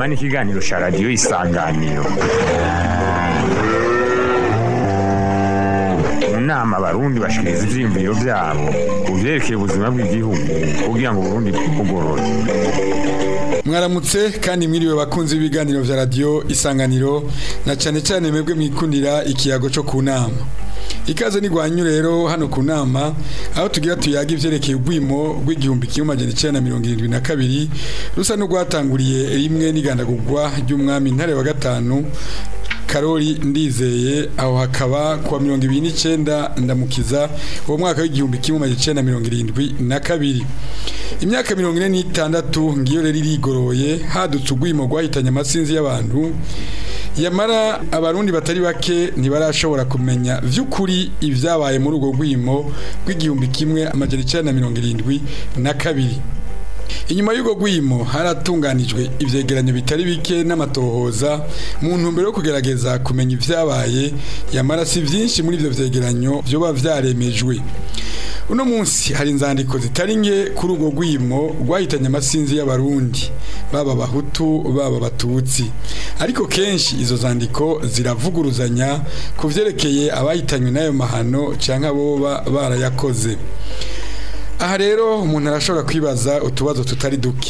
inama n'ikiganiro cya radiyo isanganiro mu nama abarundi bashikiriza ivyiyumviro vyabo ku vyerekeye ubuzima bw'igihugu kugira ngo uburundi bwugorore mwaramutse kandi mwiriwe bakunzi b'ibiganiro vya radiyo isanganiro na cane cane mwebwe mwikundira ikiyago co ku nama ikaze nigwanyu rero hano ku nama aho tugira tuyaga ivyerekeye ubwimo rw'igihumbi kimwe amajana icenda na mirongo irindwi na kabiri rusa n'urwatanguriye rimwe n'igandagurwa ry'umwami ntare wa gatanu karori ndizeye aho hakaba kuwa mirongo ibiri n'icenda ndamukiza uwo mwaka w'igihumbi kimwe amajana icenda na mirongo irindwi na kabiri imyaka mirongo ine n'itandatu ngiyo rero irigoroye hadutse urwimo rwahitanye amasinzi y'abantu yamara abarundi batari bake ntibarashobora kumenya vy'ukuri ivyabaye muri urwo rwimo rw'igihumbi kimwe amajana icenda na mirongo irindwi na kabiri inyuma y'urwo rwimo haratunganijwe ivyegeranyo bitari bike n'amatohoza mu ntumbero yo kugerageza kumenya ivyabaye yamara si vyinshi muri ivyo vyegeranyo vyoba vyaremejwe uno munsi hari inzandiko zitari nke kuri urwo rwimo rwahitanye amasinzi y'abarundi baba abahutu baba abatutsi ariko kenshi izo zandiko ziravuguruzanya ku vyerekeye abahitanywe n'ayo mahano canke aboba barayakoze aha rero umuntu arashobora kwibaza utubazo tutari duke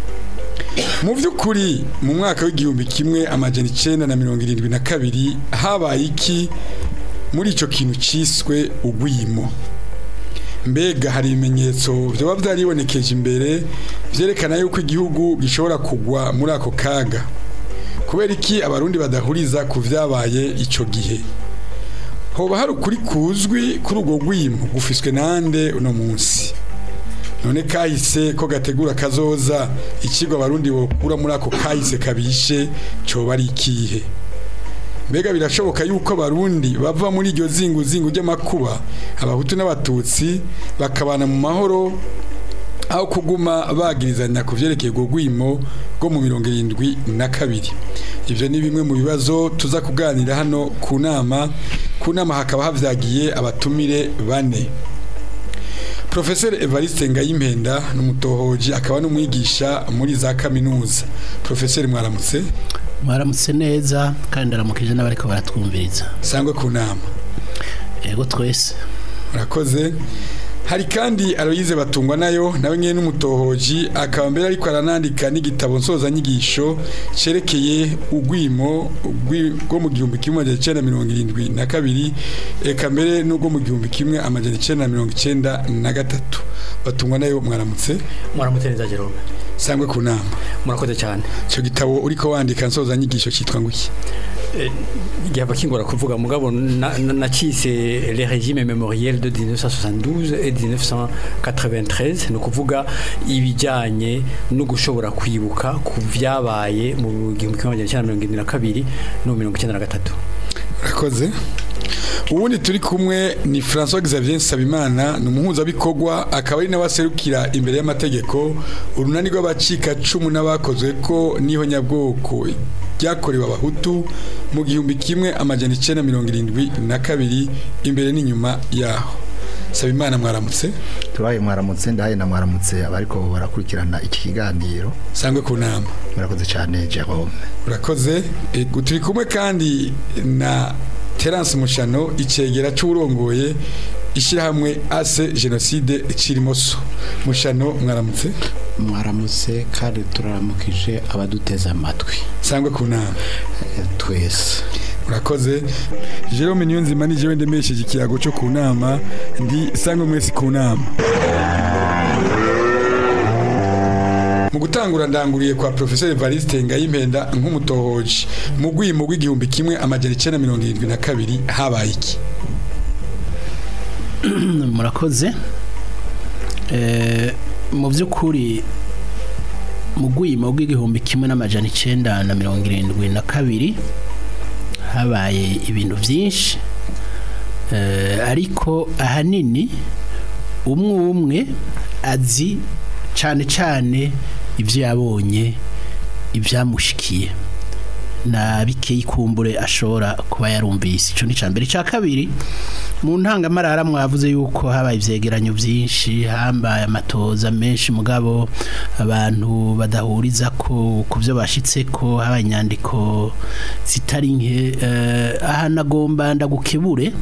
mu by'ukuri mu mwaka w'igihumbi kimwe amajana icenda na mirongo irindwi na kabiri habaye iki muri ico kintu ciswe ugwimo mbega hari ibimenyetso vyoba vyaribonekeje imbere vyerekana yuko igihugu gishobora kugwa muri ako kaga kubera iki abarundi badahuriza ku vyabaye ico gihe hoba hari ukuri kuzwi kuri urwo rwimo gufiswe nande uno munsi none kahise ko gategura kazoza ikigo abarundi bokura muri ako kahise kabishe coba ari ikihe mbega birashoboka yuko abarundi bava muri iryo zingu zingu ry'amakuba abahutu n'abatutsi bakabana mu mahoro aho kuguma bagirizanya ku vyerekeye urwo rwimo rwo mu mirongo irindwi na kabiri ivyo ni bimwe mu bibazo tuza kuganira hano ku nama ku nama hakaba havyagiye abatumire bane Professor Evariste Ngayimpenda n'umutohoji akaba n'umwigisha muri za kaminuza Professor mwaramutse mwaramutse neza kandi ndaramukije n'abariko baratwumviriza sangwe ku nama yego twese murakoze hari kandi Aloyize batungwa nayo nawe nyene n'umutohoji akaba mbere ariko aranandika n'igitabo nsozanyigisho cerekeye ugwimo rwo mu gihumbi kimwe amajana icenda mirongo irindwi na kabiri eka mbere n'ubwo mu gihumbi kimwe amajana icenda na mirongo icenda na gatatu batungwa nayo mwaramutse mwaramutse neza Jerome sangwe ku nama murakoze cyane ico gitabo uriko wandika nsozanyigisho citwa nguki gihava kingora kuvuga mugabo nacise les régimes mémoriels de 1972 et 1993 ni ukuvuga ibijyanye no gushobora kwibuka ku vyabaye mu gihumbi kimwe amajana icenda mirongo irindwi na kabiri no mirongo icenda na gatatu urakoze ubundi turi kumwe ni François Xavier Nsabimana ni umuhuzabikorwa akaba ari n'abaserukira imbere y'amategeko urunani rw'abacika cumu n'abakozwe ko niho nyabwoko ryakorewe abahutu mu gihumbi kimwe amajana icenda mirongo irindwi na kabiri imbere n'inyuma yaho Sabimana mwaramutse tubaye mwaramutse ndahaye na mwaramutse abariko barakurikirana iki kiganiro sangwe ku nama murakoze cyane Jerome urakoze e, turi kumwe kandi na Terence Mushano icegera c'urongoye ishirahamwe ase genocide cirimoso mushano mwaramutse mwaramutse kandi turaramukije abaduteze amatwi sangwe ku nama twese urakoze Jerome Niyonzima ni jewe ndemesheje ikiyago cyo ku nama ndi sangwe mwese ku nama mu gutangura ndanguriye kwa Professor Evariste Ngayimpenda nk'umutohoji mu gwimo rw'igihumbi kimwe amajana icenda mirongo irindwi na kabiri habaye iki murakoze mu by'ukuri mu gwimo rw'igihumbi kimwe n'amajana icenda na mirongo irindwi na kabiri habaye ibintu byinshi ariko ahanini umwe umwe azi cyane cyane ibyo yabonye ibyamushikiye na bikeyi kumbure ashobora kuba yarumvise ico ni cambere ca kabiri mu ntangamarara mwavuze yuko habaye ivyegeranyo vyinshi hambaye amatoza menshi mugabo abantu badahuriza ko ku byo bashitse ko habaye inyandiko zitari nke eh, aha nagomba ndagukebure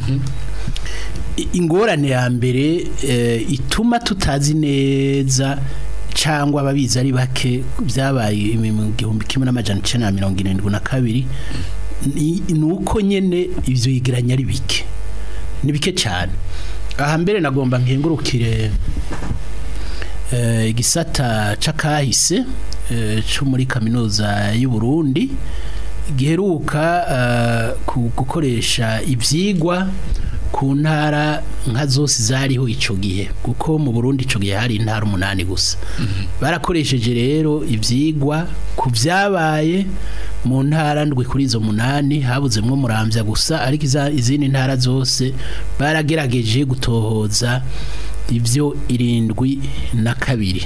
I- ingorane ya mbere eh, ituma tutazi neza cyangwa ababizi ari bake byabaye mu gihumbi kimwe n'amajana icenda na mirongo irindwi na kabiri ni ni uko nyene ivyo yegeranya ari bike ni bike cyane aha mbere nagomba nkengurukire eh, igisata c'akahise eh, co muri kaminuza y'u Burundi giheruka eh, ku- gukoresha ivyigwa ku ntara nka zose zariho ico gihe kuko mu Burundi ico gihe hari intara umunani gusa barakoresheje rero ivyigwa ku vyabaye mu ntara ndwi kuri izo munani habuzemwo muramvya gusa ariko iza- izindi ntara zose baragerageje gutohoza ivyo irindwi na kabiri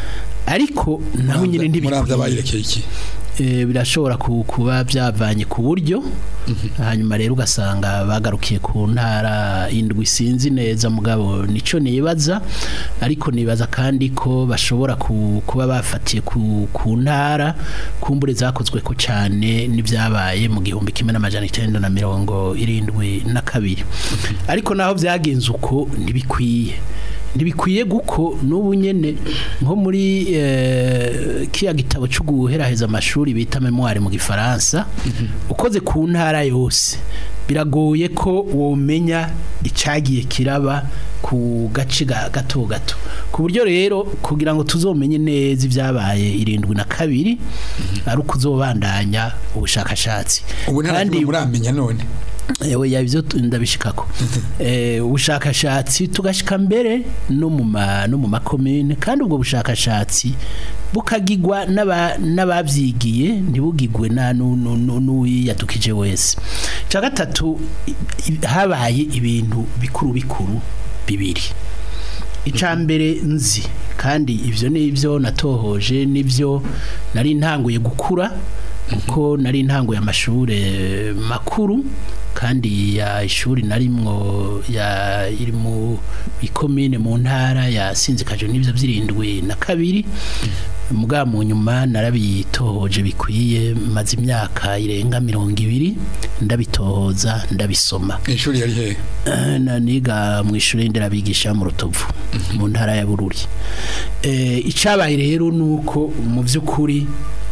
ariko naho nyine muramvya ntibikwiye bayirekeye iki Eh, birashobora ku- kuba byavanye ku buryo hanyuma rero ugasanga bagarukiye ku ntara indwi sinzi neza mugabo nico nibaza ariko nibaza kandi ko bashobora ku- kuba bafatiye ku, ku ntara kumbure zakozwe ko cyane n'ibyabaye mu gihumbi kimwe n'amajana icyenda na mirongo irindwi na kabiri ariko naho byagenze uko ntibikwiye ntibikwiye guko n'ubu nyene nko muri eh, kiya gitabo cyo guheraheza amashuri bita memoire mu gifaransa ukoze ku ntara yose biragoye ko womenya icagiye kiraba ku gace ga- gato gato ku buryo rero kugira ngo tuzomenye neza ibyabaye irindwi na kabiri ari uko uzobandanya ubushakashatsi ubu nta Kandi- kimwe muramenya none Ewe yabyo ndabishikako. Eh ubushakashatsi tugashika mbere no mu ma no mu makomune kandi ubwo bushakashatsi bukagigwa n'aba n'abavyigiye ntibugigwe na n'uyadukije wese. Ca gatatu i- i- habaye ibintu bikuru bikuru bibiri. Ica mbere nzi kandi ivyo nivyo natohoje nivyo nari ntanguye gukura kuko nari ntanguye amashure makuru kandi ya ishuri narimwo ya iri mu ikomine mu ntara yasinzikaje n'ivyo vyirindwi na kabiri muga mu nyuma narabitohoje bikwiye maze imyaka irenga mirongo ibiri ndabitohoza ndabisoma ishuri yari hehe Eh, na niga mu ishuri nderabigisha mu rutovu mu ntara ya bururi eh icabaye rero nuko mu by'ukuri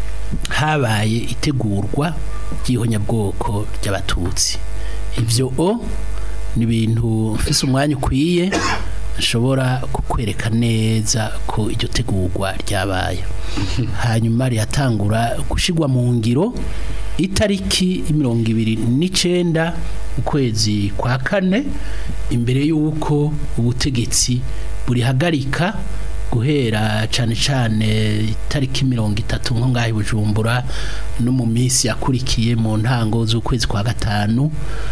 habaye itegurwa ry'ihonyabwoko ry'abatutsi ivyo o ni ibintu mfise umwanya ukwiye nshobora kukwereka neza ko iryo tegurwa ryabaye hanyuma riratangura gushigwa mu ngiro itariki mirongo ibiri n'icenda ukwezi kwa kane imbere y'uko ubutegetsi burihagarika guhera cane cane itariki mirongo itatu nko ngaho i bujumbura no mu minsi yakurikiye mu ntango z'ukwezi kwa gatanu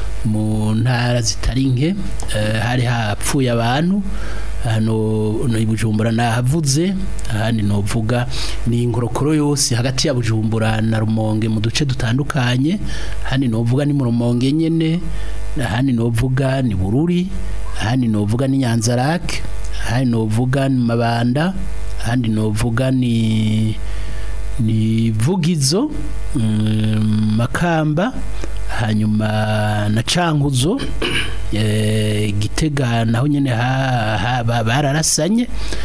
mu ntara zitari nke eh, hari hapfuye abantu hano no i bujumbura nahavuze ahandi novuga ni ingorokoro yose hagati ya bujumbura na rumonge mu duce dutandukanye ahandi novuga ni mu rumonge nyene ahandi novuga ni bururi ahandi novuga ni nyanzarake ahandi novuga ni mabanda ahandi novuga ni ni vugizo mm, makamba hanyuma na cankuzo eh, gitega naho nyene ha- ha- ba- bararasanye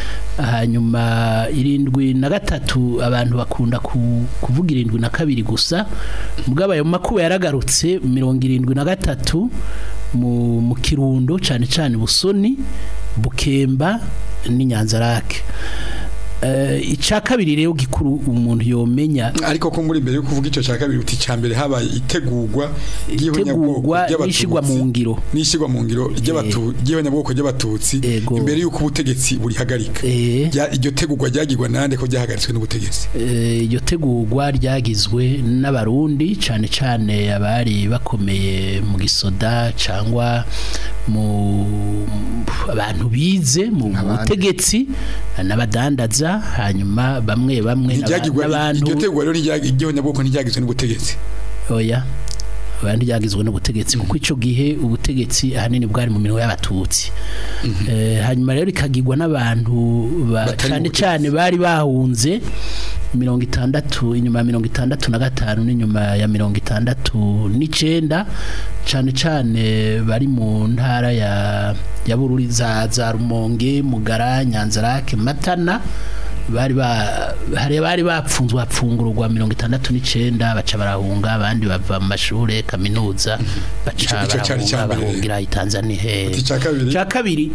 hanyuma irindwi na gatatu abantu bakunda ku- kuvuga irindwi na kabiri gusa mugabo ayo makuba yaragarutse mirongo irindwi na gatatu mu, mu kirundo cane cane busoni bukemba n'inyanzarake uh, ica kabiri rero gikuru umuntu yomenya ariko ko muri mbere yo kuvuga ico ca kabiri uti ca mbere habaye itegurwa ry'ihonyabwoko itegurwa n'ishigwa mu ngiro n'ishigwa mu ngiro ry'abatu ry'ihonyabwoko ry'abatutsi Ego. imbere y'uko ubutegetsi burihagarika eh Rya- iryo tegurwa ryagirwa nande ko ryahagaritswe n'ubutegetsi Eh, iryo tegurwa ryagizwe n'abarundi cyane cyane abari bakomeye mu gisoda cyangwa mu abantu bize mu Abandi. butegetsi n'abadandaza hanyuma bamwe bamwe n'aba- ntiryagirwa n'abantu iryo tegwa rero ry'ihonyabwoko ntiryagizwe n'ubutegetsi oya abandi ryagizwe n'ubutegetsi kuko ico gihe ubutegetsi ahanini bwari mu minwe y'abatutsi Eh, hanyuma rero ikagirwa n'abantu ba- Batari mu cane butegetsi. cane bari bahunze mirongo itandatu inyuma ya mirongo itandatu na gatanu n'inyuma ya mirongo itandatu n'icenda cane cane bari mu ntara ya ya Bururi za za Rumonge Mugara Nyanzarake Matana bari ba hari bari bapfunzwe bapfungurwa mirongo itandatu n'icenda baca barahunga abandi bava mu mashure kaminuza baca Ico- ico cari barahunga icambere. bahungira i Tanzania he Ati ica kabiri? Ica kabiri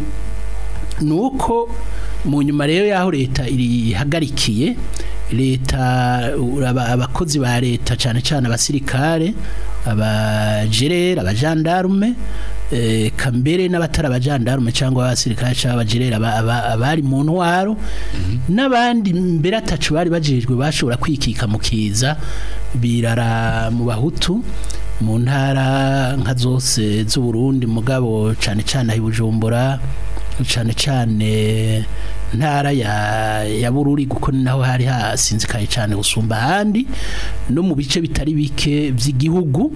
nuko mu nyuma rero yaho leta irihagarikiye leta aba- abakozi ba leta cyane cyane abasirikare abajerera abajandarume eh, kambere n'abatari abajandarume cyangwa abasirikare cyangwa abajerera aba- aba- abari mu ntwaro n'abandi mbere atacu bari bajejwe bashobora kwikika mu kiza birara mu bahutu mu ntara nka zose z'uburundi mugabo cyane cyane aho i bujumbura cyane cyane ntara ya ya bururi kuko ni naho hari hasinzikaye cyane gusumba ahandi no mu bice bitari bike by'igihugu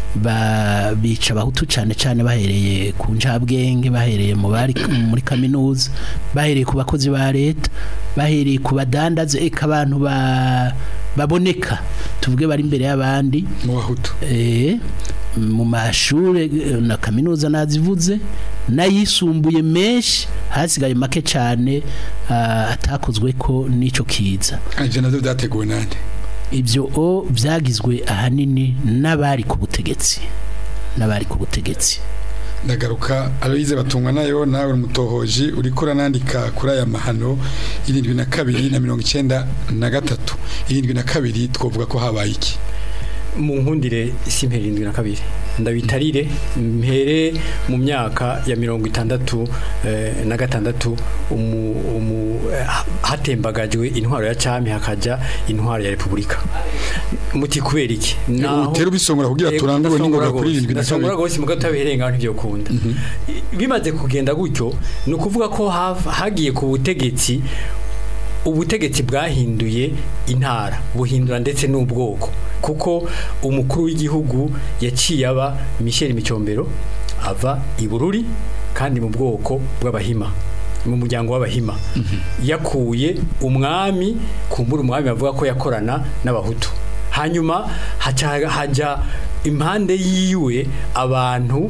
ba bica abahutu cyane cyane bahereye ku njabwenge bahereye mu bari muri kaminuza bahereye ku bakozi ba leta bahereye ku badandaza eka abantu ba baboneka tuvuge bari imbere y'abandi mu bahutu eh, mu mashure eh, na kaminuza nazivuze n'ayisumbuye menshi hasigaye make cyane ah, atakozwe ko n'ico kiza ivyo navyo vyateguwe nande ibyo o byagizwe ahanini n'abari ku butegetsi n'abari ku butegetsi ndagaruka Aloise batungwa nayo nawe umutohoji uriko uranandika kuri aya mahano irindwi na kabiri na mirongo icenda na gatatu irindwi na kabiri twovuga ko habaye iki mu nkundire si irindwi na kabiri ndabitarire mpere mu myaka ya mirongo itandatu eh, na gatandatu umu, umu, eh, hatembagajwe intwaro ya cami hakaja intwaro ya repubulika muti kubera iki utera ubisongora kugira Yego, turangure ndasongora n'ingoga kuri gose, irindwi na ndasongora kabiri gose mugabo utabiherenga ntibyokunda bimaze kugenda gutyo ni ukuvuga ko hav- hagiye ku butegetsi ubutegetsi bwahinduye intara buhindura ndetse n'ubwoko kuko umukuru w'igihugu yaciye aba Michel Micombero ava i Bururi kandi mu bwoko bw'abahima mu muryango w'abahima yakuye umwami kumbura umwami bavuga ko yakorana n'abahutu hanyuma haca hajya impande yiwe abantu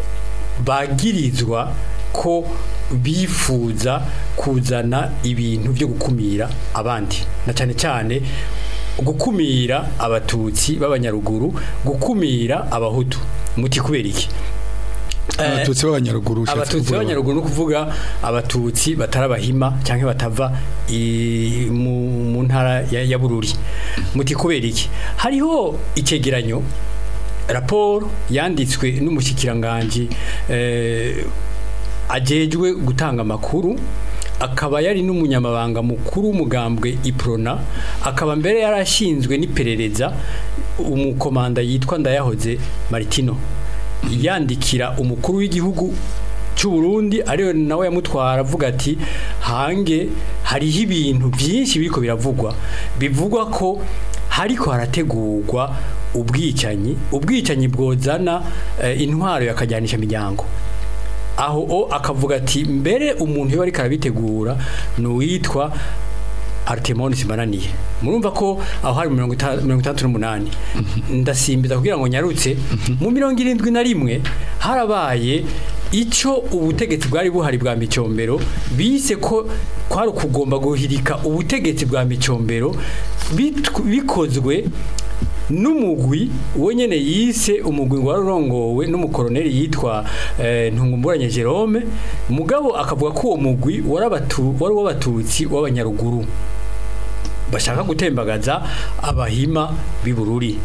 bagirizwa ko bifuza kuzana ibintu byo gukumira abandi na cyane cyane gukumira abatutsi b'abanyaruguru gukumira abahutu muti kubera iki abatutsi b'abanyaruguru ushatse abatutsi kuvuga b'abanyaruguru ni ukuvuga abatutsi batarabahima cyangwa batava i- mu mu ntara ya ya bururi muti kubera iki hariho icyegeranyo raporo yanditswe n'umushyikiranganje eh, ajejwe gutanga amakuru akaba yari n'umunyamabanga mukuru w'umugambwe iprona akaba mbere yarashinzwe n'iperereza umukomanda yitwa ndayahoze maritino yandikira umukuru w'igihugu cy'u Burundi ariwe nawe yamutwara avuga ati hange hariho ibintu byinshi biriko biravugwa bivugwa ko hariko harategurwa ubwicanyi ubwicanyi bwozana eh, intwaro yakajyanisha imiryango aho o akavuga ati mbere umuntu iyo ariko arabitegura ni uwitwa Artemon Simananiye murumva ko aho hari mirongo ita- mirongo itandatu n'umunani ndasimbiza kugira ngo nyarutse mu mirongo irindwi na rimwe harabaye icyo ubutegetsi bwari buhari bwa micombero bise ko kwari ukugomba guhirika ubutegetsi bwa micombero bitw- bikozwe n'umugwi we nyene yise umugwi ngo warongowe n'umukoroneli yitwa eh, ntungumburanye Jerome mugabo akavuga ko uwo mugwi warabatu wari w'abatutsi w'abanyaruguru bashaka gutembagaza abahima b'ibururi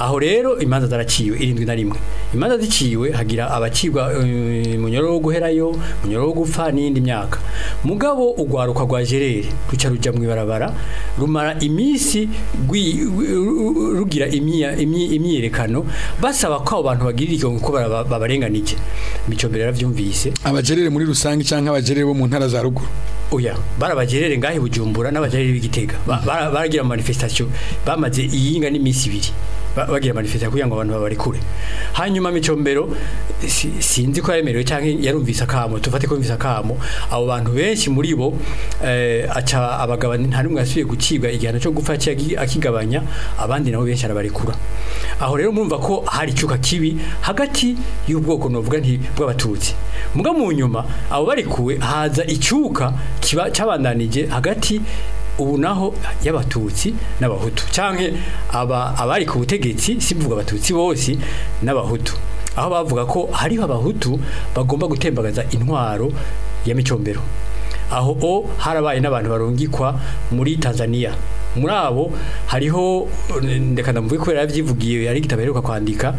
aho rero imanza zaraciwe irindwi na rimwe imanza ziciwe hagira abacibwa eh, mu nyororo wo guherayo mu nyororo wo gupfa n'iyindi myaka mugabo urwaruka rwa gerere ruca ruja mu ibarabara rumara iminsi rwi- ru- rugira imyiya- imyi- imyiyerekano basaba ko abo bantu bagirira ikigongo ko baraba- babarenganije micombero yaravyumvise abajerere muri rusange cyangwa abajerere bo mu ntara za ruguru oya barabagerere ngahe bujumbura n'abagerere b'igitega Ba- bara- baragira manifestation bamaze iyinga n'iminsi ibiri Ba- bagira manifestation kugira ngo abantu babarekure hanyuma micombero si- sinzi ko yaremerewe cyangwa yarumvise akamo tufate ko yumvise akamo abo bantu benshi muri bo eh, aca abagabanya nta n'umwe yasubiye gucibwa igihano cyo gupfa yaciye akigabanya abandi nabo benshi arabarekura aho rero murumva ko hari icyuka kibi hagati y'ubwoko novuga nti bw'abatutsi muga mu nyuma abo barekuwe haza icyuka kiba cyabandanije hagati ubu naho y'abatutsi n'abahutu canke aba abari ku butegetsi simvuga abatutsi bose n'abahutu aho bavuga ko hariho abahutu bagomba gutembagaza intwaro ya micombero aho o harabaye n'abantu barungikwa muri Tanzania muri abo hariho ndeka ndamuvuge kubera yavyivugiye yari igitabo aheruka kwandika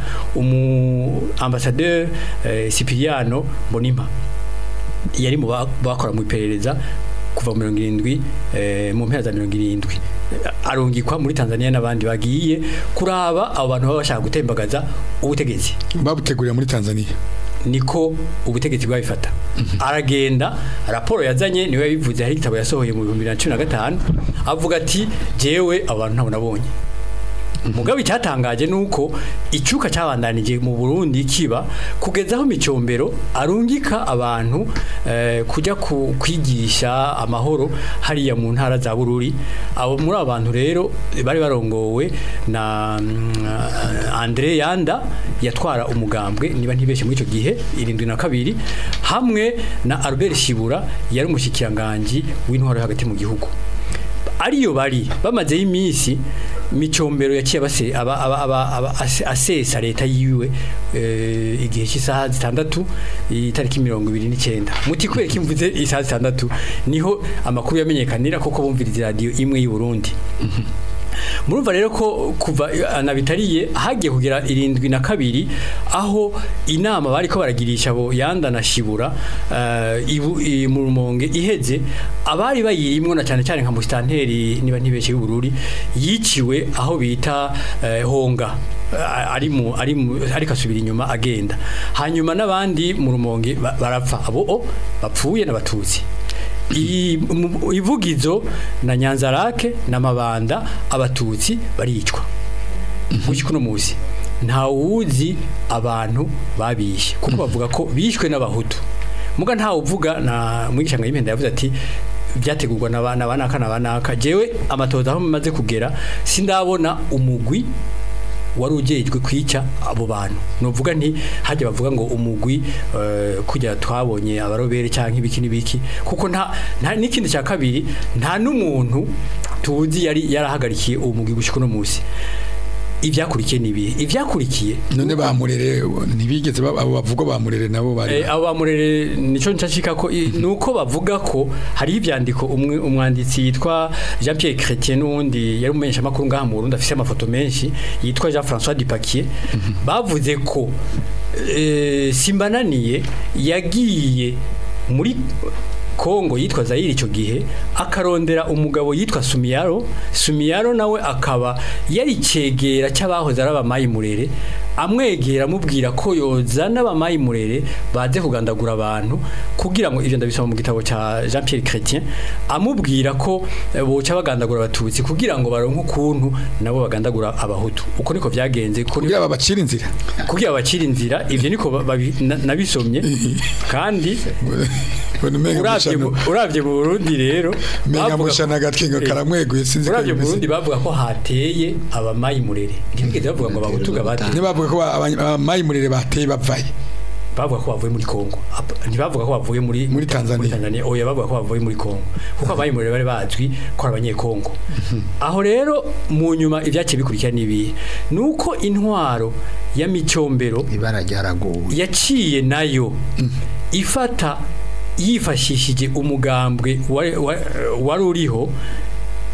umu ambassadeur eh, Cipriano Mbonimpa yari mu ba- bakora mu iperereza kuva mu mirongo irindwi eh, mu mpera za mirongo irindwi arungikwa muri Tanzania n'abandi bagiye kuraba abo bantu baba bashaka gutembagaza ubutegetsi babutegurira muri Tanzania niko ubutegetsi bwabifata aragenda raporo yazanye niwe yabivuze hari igitabo yasohoye mu bihumbi bibiri na cumi na gatanu avuga ati jewe abantu ntabwo nabonye mugabo icyatangaje ni uko icyuka cyabandanije mu burundi kiba kugeza aho micombero arungika abantu eh, kujya ku- kwigisha amahoro hariya mu ntara za bururi abo muri abo bantu rero bari barongowe na mm, andre yanda yatwara umugambwe niba ntibeshye muri icyo gihe irindwi na kabiri hamwe na albert shibura yari umushyikirangajwi w'intwaro yo hagati mu gihugu ariyo bari bamazeyo iminsi micombero yaciye abase aba aba aba aba ase- asesa leta yiwe eh, igihe cy'isaha zitandatu itariki mirongo ibiri n'icyenda muti kubera ko imvuze isaha zitandatu niho amakuru yamenyekanira koko bumviriza radiyo imwe y'u Burundi murumva rero ko kuva anabitariye hagiye kugera irindwi na kabiri aho inama bari ko baragirisha abo yanda na shibura eh, ibu- i- mu rumonge iheze abari bayirimwo na cyane cyane nka musitanteri niba ntibeshye y'ubururi yiciwe aho bita eh, honga Eh, ari mu ari mu ariko asubira inyuma agenda hanyuma n'abandi mu rumonge ba- barapfa abo o bapfuye n'abatutsi I- mu- ivugizo na nyanzarake na mabanda abatutsi baricwa gutyo kuno muzi nta wuzi abantu babishe kuko bavuga ko bishwe n'abahutu muga ntawe uvuga na mwigisha ngo yimenda yavuze ati byategurwa na bana banaka na banaka jewe amatoza aho maze kugera sindabona umugwi wari ujejwe kwica abo bantu nuvuga nti hajya bavuga ngo umugwi eh, kujya twabonye abarobere cyangwa ibiki n'ibiki kuko nta nta n'ikindi cya kabiri nta n'umuntu tuzi yari yarahagarikiye uwo mugwi gushika no munsi ibyakurikiye nibihe ibyakurikiye none bamurere ntibigeze ba- abo bavuga bamurere nabo bari Eh, abo bamurere nico nshashika ko i- nuko bavuga ko hari ibyandiko umwe umwanditsi yitwa Jean Pierre Chrétien n'undi yari umumenyesha makuru ngaha mu Burundi afise amafoto menshi yitwa Jean François Dupaquier bavuze ko eh, Simbananiye yagiye muri Kongo yitwa Zaire icyo gihe akarondera umugabo yitwa Sumiyaro Sumiyaro nawe akaba yari cegera cy'abahoze ari abamayi murere amwegera amubwira ko yozana abamayi murere baze kugandagura abantu kugira ngo ivyo ndabisoma mu gitabo cya Jean Pierre Chrétien amubwira ko eh, boca bagandagura abatutsi kugira ngo baronke ukuntu nabo bagandagura abahutu uko niko vyagenze ko kugira babacira inzira kugira abacira inzira ivyo niko ba- babi- na- nabisomye kandi Bona umenga uravye mushano- mu- uravye mu Burundi rero menga bavuga ko- mushana gatwenga Eh, karamweguye sinzi ko uravye mu bimeze Burundi bavuga ko hateye abamayi murere ntibigeze bavuga ngo abahutu bateye ntibavuga ko ba- abany- abayimurere bateye bavaye bavuga ko bavuye muri Kongo Ap- ntibavuga ko bavuye muri Muri Tanzania. oya bavuga ko bavuye muri Kongo kuko abayi muri bari bazwi ko ari abanyekongo aho rero mu nyuma ibyaciye bikurikira nibihe nuko intwaro ya micombero ibara ryaraguwe yaciye nayo ifata yifashishije umugambwe wari wa- wari uriho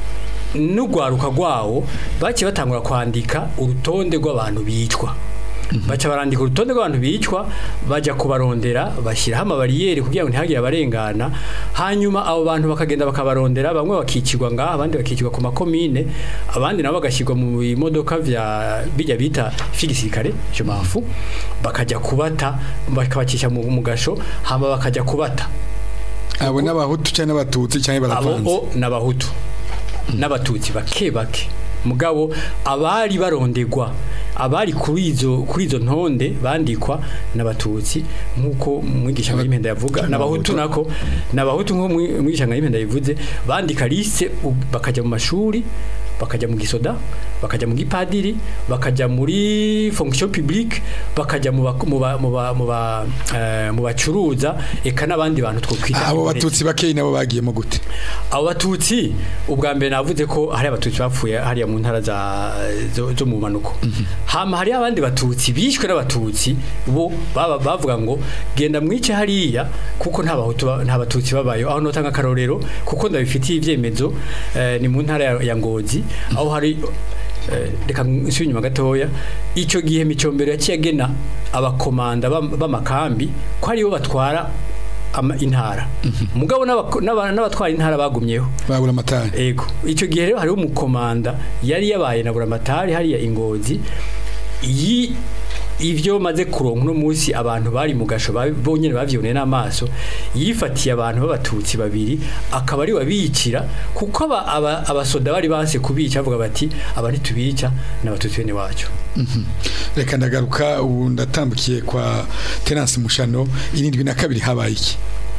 n'urwaruka rwawo baciye batangura kwandika urutonde rw'abantu bicwa baca barandika urutonde rw'abantu bicwa bajya kubarondera bashyiraho amabariyeri kugira ngo ntihagire abarengana hanyuma abo bantu bakagenda bakabarondera bamwe bakicirwa ngaha abandi bakicirwa ku makomine abandi nabo bagashyirwa mu bimodoka vya bijya bita vy'igisirikare je mafu bakajya kubata bakabacisha mu mu gasho hama bakajya kubata abo n'abahutu cyangwa n'abatutsi cyangwa abo baravanze o n'abahutu n'abatutsi bake bake mugabo abari barondegwa abari kuri izo kuri izo ntonde bandikwa n'abatutsi nkuko mwigisha ngayimenda yavuga n'abahutu nako n'abahutu nko mwi- mwigisha ngayimenda yavuze bandika liste u- bakajya mu mashuri bakajya mu gisoda bakajya mu gipadiri bakajya muri fonction publique bakajya mu ba- mu ba- mu ba- mu ba- eh, mu bacuruza eka n'abandi bantu twokwita abo abarezi. batutsi bakeyi nabo bagiyemo gute abo batutsi ubwa mbere navuze ko hari abatutsi bapfuye hariya mu ntara za zo, zo mu manuko hama hari abandi batutsi bishwe n'abatutsi bo baba bavuga ngo genda mwice hariya kuko nta bahutu ba- nta batutsi babayo aho notanga akarorero kuko ndabifitiye ibyemezo eh, ni mu ntara ya, ya Ngozi aho hari eh, reka nsubire inyuma gatoya icyo gihe micombero yaciye agena abakomanda b'am- b'amakambi ko aribo batwara ama- intara mugabo n'abako- n'aba- n'abatwara intara bagumyeho babura amatara ego icyo gihe rero hariho umukomanda yari yabaye na buramatari hariya ingozi yi ivyo maze kuronka uno munsi abantu bari mu gasho ba- bonyene bavyoneye n'amaso yifatiye abantu b'abatutsi babiri akaba ari wabicira kuko aba- aba- abasoda bari banse kubica bavuga bati aba ntitubica n'abatutsi bene wacu reka ndagaruka ubu ndatambukiye kwa Terence Mushano irindwi na kabiri habaye iki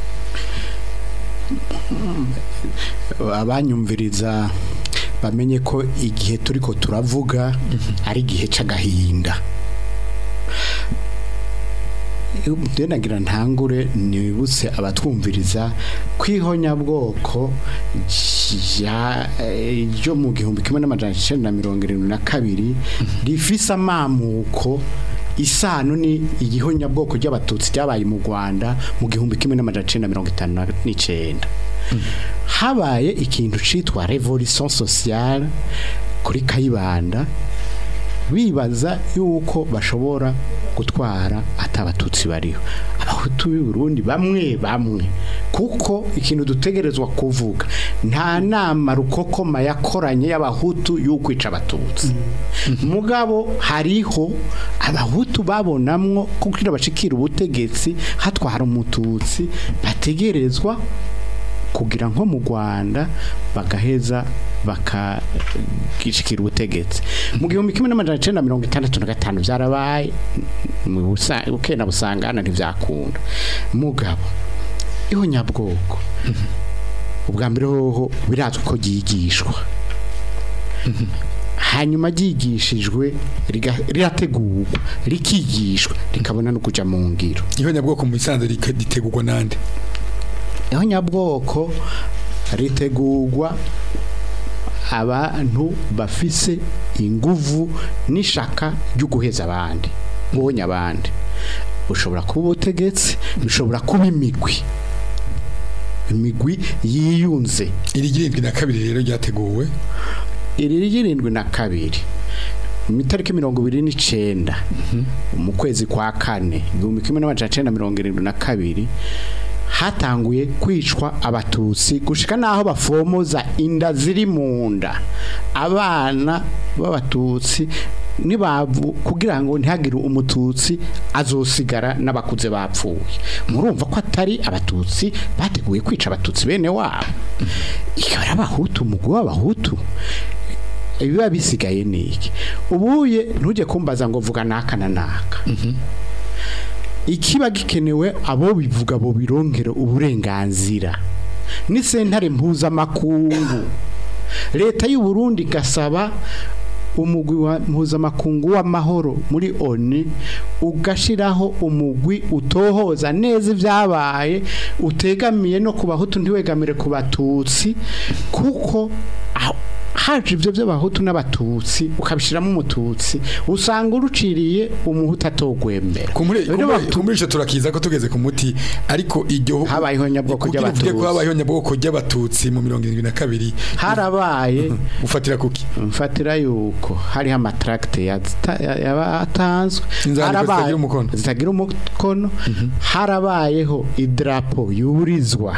abanyumviriza bamenye ko igihe turiko turavuga ari igihe c'agahinda Rero nagira ntangure nibutse abatwumviriza kwihonyabwoko rya- eh, ryo mu gihumbi kimwe n'amajana icenda na mirongo irindwi na kabiri rifise amamuko isano ni igihonyabwoko ry'abatutsi ryabaye mu Rwanda mu gihumbi kimwe n'amajana icenda na mirongo itanu na- n'icenda habaye ikintu citwa revolution sociale kuri Kayibanda bibaza yuko bashobora gutwara atabatutsi bariho abahutu b'i Burundi bamwe bamwe kuko ikintu dutegerezwa kuvuga nta nama rukokoma yakoranye y'abahutu y'ukwica abatutsi mugabo hariho abahutu babonamwo kugira bashikira ubutegetsi hatwara umututsi bategerezwa kugira nko mu Rwanda bagaheza bakagishikira ubutegetsi mu gihumbi kimwe n'amajana icenda na mirongo itandatu na gatanu byarabaye mu busa- bukena busangana ntibyakunda mugabo ihonyabwoko ubwa mbere hoho birazwi ko ryigishwa hanyuma ryigishijwe riga- rirategurwa rikigishwa rikabona no kuja mu ngiro ihonyabwoko mu bisanzwe rika- ritegurwa nande aho nyabwoko ritegurwa abantu bafise inguvu n'ishaka ryo guheza abandi ubonye abandi bushobora kuba ubutegetsi bishobora kuba imigwi imigwi yiyunze iri ry'irindwi na kabiri rero ryateguwe iri ry'irindwi na kabiri mu itariki mirongo ibiri n'icenda mu kwezi kwa kane igihumbi kimwe n'amajana icenda mirongo irindwi na kabiri hatanguye kwicwa abatutsi gushika naho bafomoza inda ziri mu nda abana b'abatutsi nibavu kugira ngo ntihagire umututsi azosigara n'abakuze bapfuye murumva ko atari abatutsi bateguye kwica abatutsi bene wabo ikaba ari abahutu umugwi w'abahutu ibiba bisigaye niki ubuye ntujye kumbaza ngo vuga naka na naka ikiba gikenewe abo bivuga bo birongera uburenganzira ni sentare mpuzamakungu leta y'u Burundi gasaba umugwi wa mpuzamakungu w'amahoro muri ONU ugashiraho umugwi utohoza neza ibyabaye utegamiye no ku bahutu ntiwegamire ku batutsi kuko aho- haje ibyo by'abahutu n'abatutsi ukabishyiramo umututsi usanga uruciriye umuhutu atogwembera kumure Rero kumure- batu- kumure ico turakiza ko tugeze ku muti ariko iryo Habayeho nyabwoko kugira uvuge ko ry'Abatutsi. habayeho nyabwoko ry'abatutsi mu 72 harabaye ufatira kuki mfatira yuko hariho amatracte yatanzwe Inzandiko zitagira umukono. zitagira umukono harabayeho idrapo yurizwa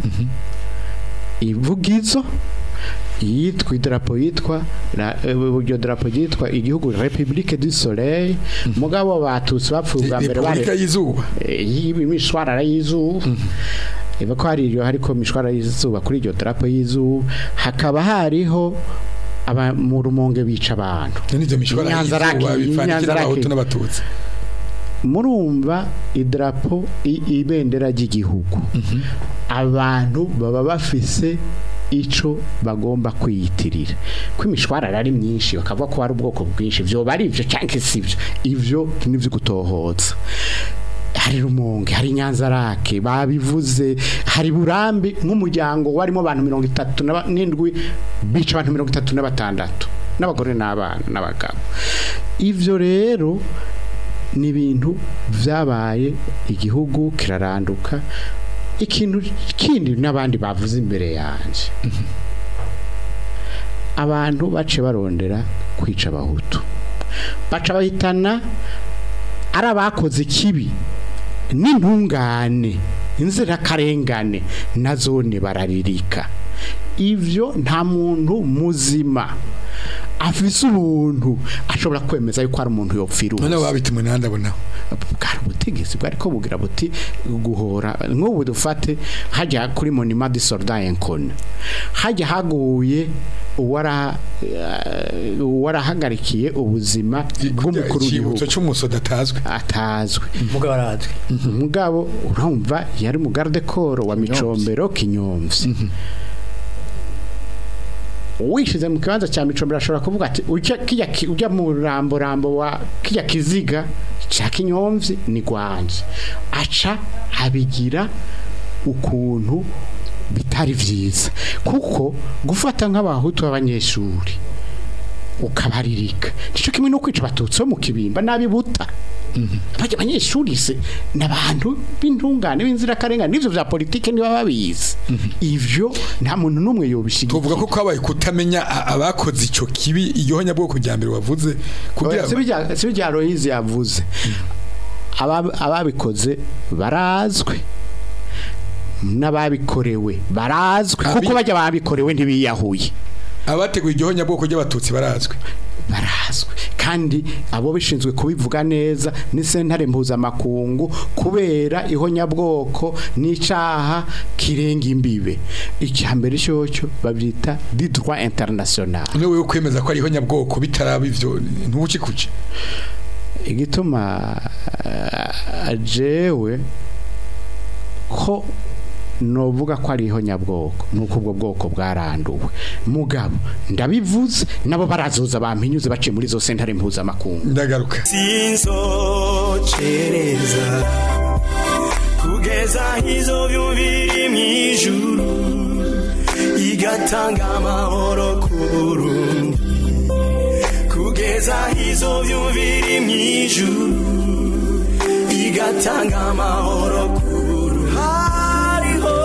ivugizo yitwa idarapo yitwa ra- eh, iryo darapo yitwa igihugu Republique du Soleil mugabo batutsi bapfuye bwa mbere Republika bari y'izuba imishwarara y'izuba iba ko hari iryo hariko imishwarara y'izuba kuri iryo darapo y'izuba hakaba hariho aba mu rumonge bica abantu n'ivyo mishwara Inyanzarake, y'izuba bifanikira Inyanzarake. abahutu n'abatutsi murumva idarapo i- ibendera ry'igihugu abantu baba bafise ico bagomba kwiyitirira ko imishwarara ari myinshi bakavuga ko hari ubwoko bwinshi vyoba ari ivyo canke sivyo ivyo nivyo gutohoza hari rumonge hari nyanzarake babivuze hari burambi nk'umuryango warimo abantu mirongo itatu na ba- n'indwi bica abantu mirongo itatu na batandatu n'abagore n'abana n'abagabo ivyo rero ni ibintu byabaye igihugu kiraranduka ikintu kindi n'abandi bavuze imbere yanjye abantu bace barondera kwica abahutu baca bahitana ari abakoze ikibi n'intungane inzirakarengane na zone bararirika ivyo nta muntu muzima afise ubuntu ashobora kwemeza yuko ari umuntu yopfira none ubusa babitumwe nandabonaho bwari ubutegetsi bwari ko bugira buti guhora nk'ubu dufate hajya kuri monima de soldat incone hajya haguye uwara eh, uwarahagarikiye ubuzima bw'umukuru w'igihugu icibutso c'umusoda atazwe atazwe mugabo arazwi mugabo urumva yari mu garde corps wa micombero kinyomvyi wishize mu kibanza cya micombero ashobora kuvuga ati ujya kijya ki- ujya mu rambo rambo wa kijya kiziga cya kinyomvyi ni gwanje aca abigira ukuntu bitari vyiza kuko gufata nk'abahutu b'abanyeshuri ukabaririka nico kimwe no kwica abatutsi bo mu kibimba nabibuta bajya abanyeshuri se n'abantu b'intungane b'inzirakarengane n'ivyo vya politike niba babizi ivyo nta muntu n'umwe yobishigikiye tuvuga ko kwabaye kutamenya a- abakoze ico kibi iryo honyabwoko rya mbere wavuze kugira Oya, si bijya Aloyizi yavuze Aba- ababikoze barazwe n'ababikorewe barazwe Abi- kuko bajya babikorewe ntibiyahuye abateguye iryo honyabwoko ry'abatutsi barazwe barazwe kandi abo bishinzwe kubivuga neza ni sentare mpuzamakungu kubera ihonyabwoko n'icaha kirenga imbibe icya mbere cyocyo babyita di droit international niwe wewe kwemeza ko ari ihonyabwoko bitaraba ivyo ntubucikuce igituma eh, jewe ko novuga ko ari ihonyabwoko nuko ubwo bwoko bwaranduwe mugabo ndabivuze nabo barazoza bampinyuze baciye muri zo sentare mpuzamakungu ndagaruka sinzocereza kugeza hizo byumviri mwijuru igatanga amahoro ku Burundi kugeza hizo byumviri mwijuru igatanga amahoro ku Burundi hariho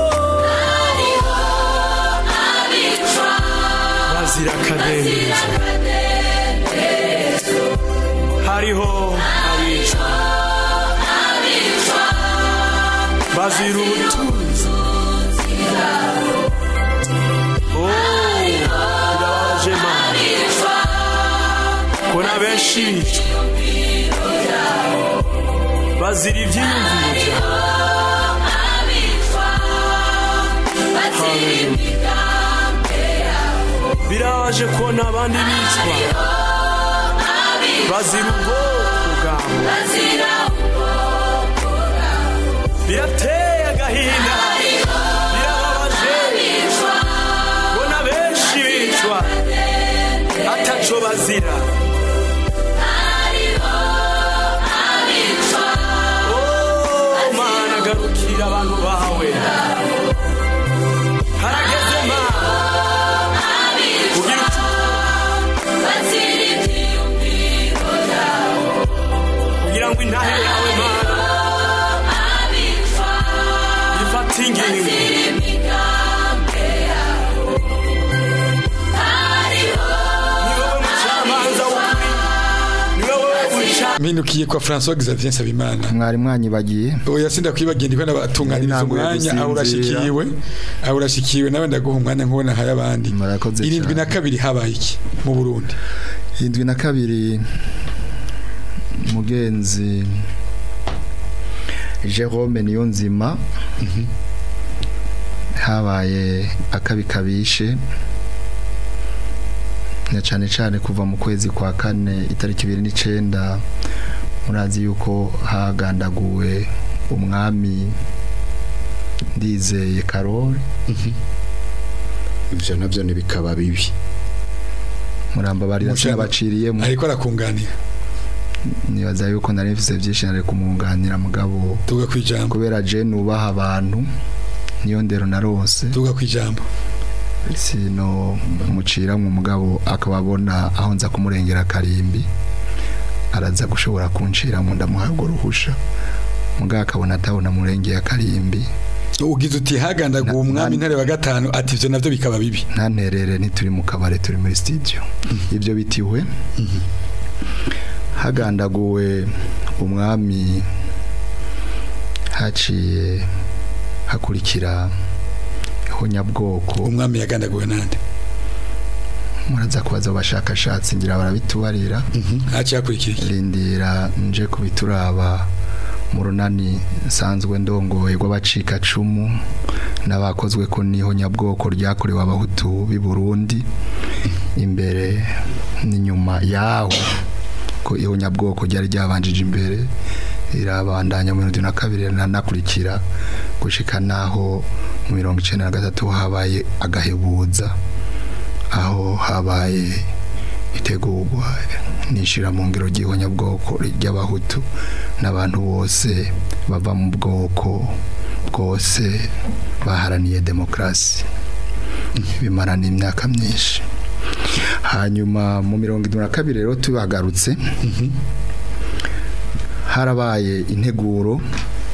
bazira akadendezo hariho abicwa bazira ubutunzi Oh, birababaje mana kona benshi bicwa bazira ibyiyumviro byawe Hallelujah. birabaje kubona abandi bicwa bazira ubwoko bwabo birateye agahinda birababaje kubona benshi bicwa ataco bazira abantu bawe harageze mana kugira kugira ngo intahe yawe mana ifate ingingo ni wowe mucamanza w'ukuri ni wowe uca mpindukiye kwa François Xavier Nsabimana mwari mwanyibagiye oya sinda kwibagira ndiko nabatunganiriza Ntabwo umwanya aho yagusinzira. urashikiwe aho urashikiwe nawe ndaguha umwanya nkubona haya abandi Murakoze irindwi na cyane. kabiri habaye iki mu Burundi indwi na kabiri mugenzi Jerome Niyonzima habaye akabi kabishe na cyane cyane kuva mu kwezi kwa kane itariki ibiri n'icenda murazi yuko hagandaguwe umwami ndizeye karori ivyo navyo ntibikaba bibi muramba bari Mushaka- sinabaciriyemo ariko arakunganira nibaza yuko nari mfise byinshi nari kumwunganira mugabo tuga kwijambo kubera je nubaha abantu niyo ndero narose tuga kwijambo sino mucira mu mugabo akaba abona aho nza kumurengera karimbi araza gushobora kuncira mu ndamuhabwa uruhusha mugabo akabona atabona murengeye akarimbi ugize uti hagandaguwe Na- umwami na- intare wa gatanu ati ivyo navyo bikaba bibi ntanterere ntituri mu kabare turi muri studio ibyo bitiwe hagandaguwe umwami haciye hakurikira ihonyabwoko umwami yagandaguwe nande muraza kubaza abashakashatsi ngira barabitubarira haciye hakurikira iki rindira nje kubituraba mu runani nsanzwe ndongoye rw'abacikacumu n'abakozwe ko n'ihonyabwoko ryakorewe abahutu b'i Burundi imbere n'inyuma yaho ko ihonyabwoko ryari ryabanjije imbere irabandanya mu bihumbi na kabiri ranakurikira gushika naho mu mirongo icenda na gatatu habaye agahebuza aho habaye itegurwa nishira mu ngiro ry'ihonyabwoko ry'abahutu n'abantu bose bava mu bwoko bwose baharaniye demokarasi bimarana imyaka myinshi hanyuma mu mirongo irindwi na kabiri rero tubagarutse harabaye integuro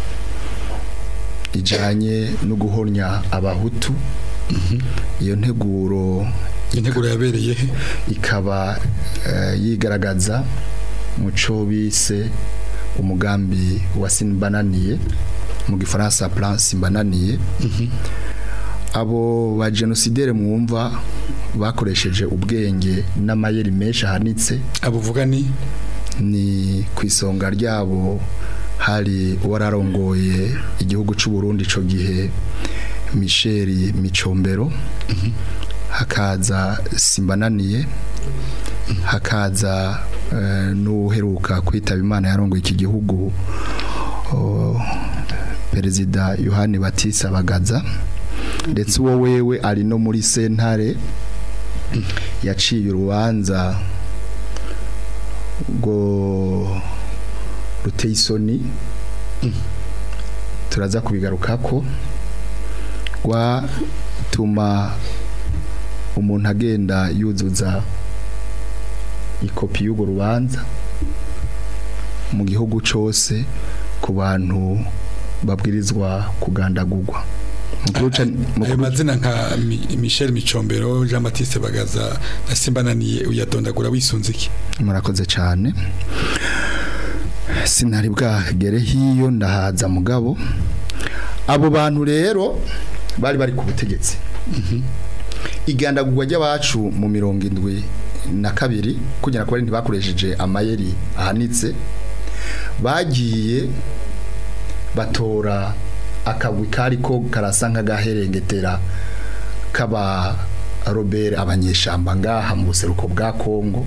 ijanye no guhonya abahutu iyo nteguro integuro yabereye he ikaba eh, yigaragaza mu cyo bise umugambi wa simbananiye mu gifaransa plan simbananiye abo ba genosidere mwumva bakoresheje ubwenge n'amayeri menshi ahanitse abuvuga ni ni ku isonga ryabo hari uwararongoye igihugu cy'u Burundi ico gihe Michel Micombero hakaza Simbananiye hakaza eh, n'uheruka kwitaba Imana yarongoye iki gihugu oh, Perezida Yohani Batista Bagaza ndetse uwo wewe ari no muri sentare yaciye urubanza rwo ruteye isoni turaza kubigaruka ko rwatuma umuntu agenda yuzuza ikopi y'urwo rubanza mu gihugu cyose ku bantu babwirizwa kugandagurwa Mukuru ca- ayo mukuru- mazina nka Mi- Michel Micombero Jean Baptiste Bagaza na Simbananiye uyadondagura wisunze iki murakoze cyane sinari bwagere hiyo ndahaza mugabo abo bantu rero bari bari ku butegetsi igandagurwa ry'abacu mu mirongo indwi na kabiri kugira ngo bari ntibakoresheje amayeri ahanitse bagiye batora akagwi kari ko karasa nk'agaherengetera kaba robert abanyeshamba ngaha mu buseruko bwa kongo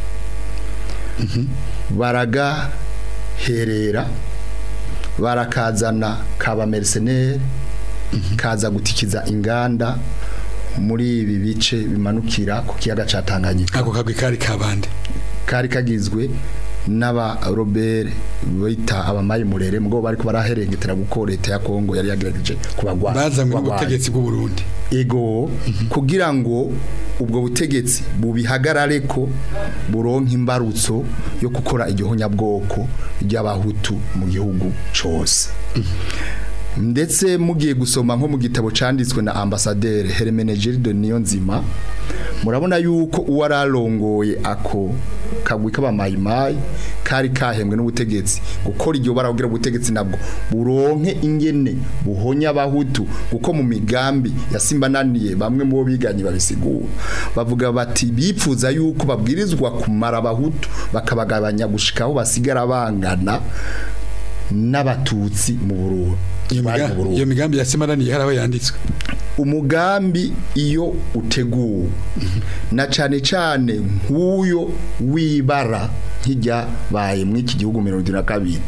baragaherera barakazana kaba mercenaire kaza gutikiza inganda muri ibi bice bimanukira ku kiyaga ca Tanganyika ako kagwi kari kabande kari kagizwe n'aba Robert bita abamayi murere mugabo bariko baraherengetera guko leta ya Kongo yari yagerageje kubagwa bazanywe kubagwanya. n'ubutegetsi bw'u Burundi ego kugira ngo ubwo butegetsi bubihagarare ko buronka imbarutso yo gukora igihonyabwoko ry'abahutu mu gihugu cose ndetse mugiye gusoma nko mu gitabo canditswe na ambasaderi Hermenegildo Niyonzima murabona yuko uwo ararongoye ako kagwi k'abamayimayi kari kahembwe n'ubutegetsi gukora iryo baragira ubutegetsi nabwo buronke ingene buhonya abahutu kuko mu migambi yasimbananiye bamwe mu bo biganye babisigura bavuga bati bipfuza yuko babwirizwa kumara abahutu bakabagabanya gushikaho basigara bangana n'abatutsi mu Burundi iyo bari mu miga- Burundi iyo migambi yasemaraniye hari aho yanditswe umugambi iyo uteguwe na cyane cyane nk'uyo wibara nk'ijyabaye muri iki gihugu mirongo irindwi na kabiri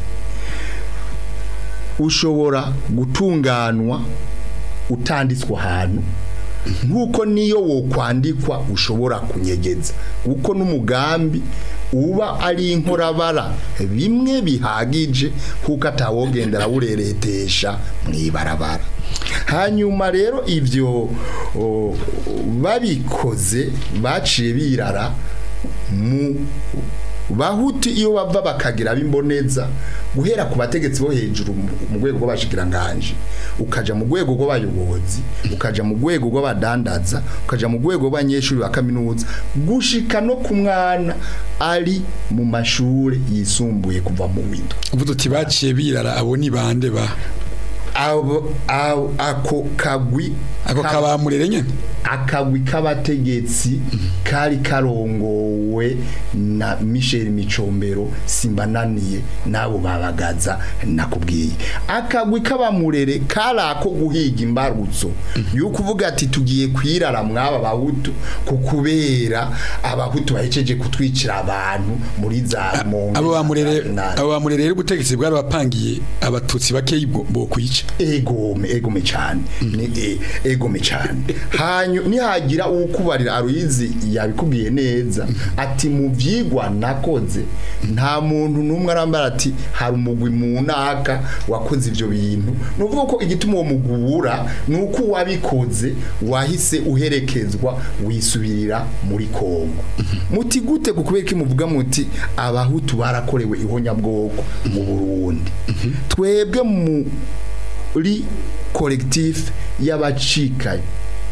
ushobora gutunganwa utanditswe ahantu nk'uko niyo wokwandikwa ushobora kunyegeza kuko n'umugambi uba ari inkorabara bimwe bihagije kuko atawogendera awureretesha mu ibarabara hanyuma rero ibyo o, babikoze baciye birara mu bahuti iyo bava bakagira bimboneza guhera ku bategetsi bo hejuru mu- mu rwego rw'abashikiranganje ukaja mu rwego rw'abayobozi ukaja mu rwego rw'abadandaza ukaja mu rwego rw'abanyeshuri ba kaminuza gushika no ku mwana ari mu mashuri yisumbuye kuva mu windo uvuze uti baciye birara abo ni bande ba abo abo- ako kagwi ako ka- kabamurere nyene akagwi k'abategetsi kari karongowe na Michel Micombero simbananiye nabo babagaza nakubwiye akagwi k'abamurere kari ako guhiga imbarutso yuko uvuga ati tugiye kwirara mwaba bahutu kukubera abahutu bahejeje kutwicira abantu muri za monge abo bamurere na- abo bamurere rero ubutegetsi bwari bapangiye abatutsi bakeyi bwo bwo kwica egome egome cyane ni e- egome cyane hanyu nihagira ukubarira aruyizi yabikubwiye neza ati mu vyigwa nakoze nta muntu numwe arambara ati hari umugwi mu naka wakoze ivyo bintu nuvuga ko igituma uwo mugubura nuko wabikoze wahise uherekezwa wisubirira muri Kongo muti gute kukubera ko muvuga muti abahutu barakorewe ihonyabwoko mu Burundi twebwe mu uri collectif y'abacikaye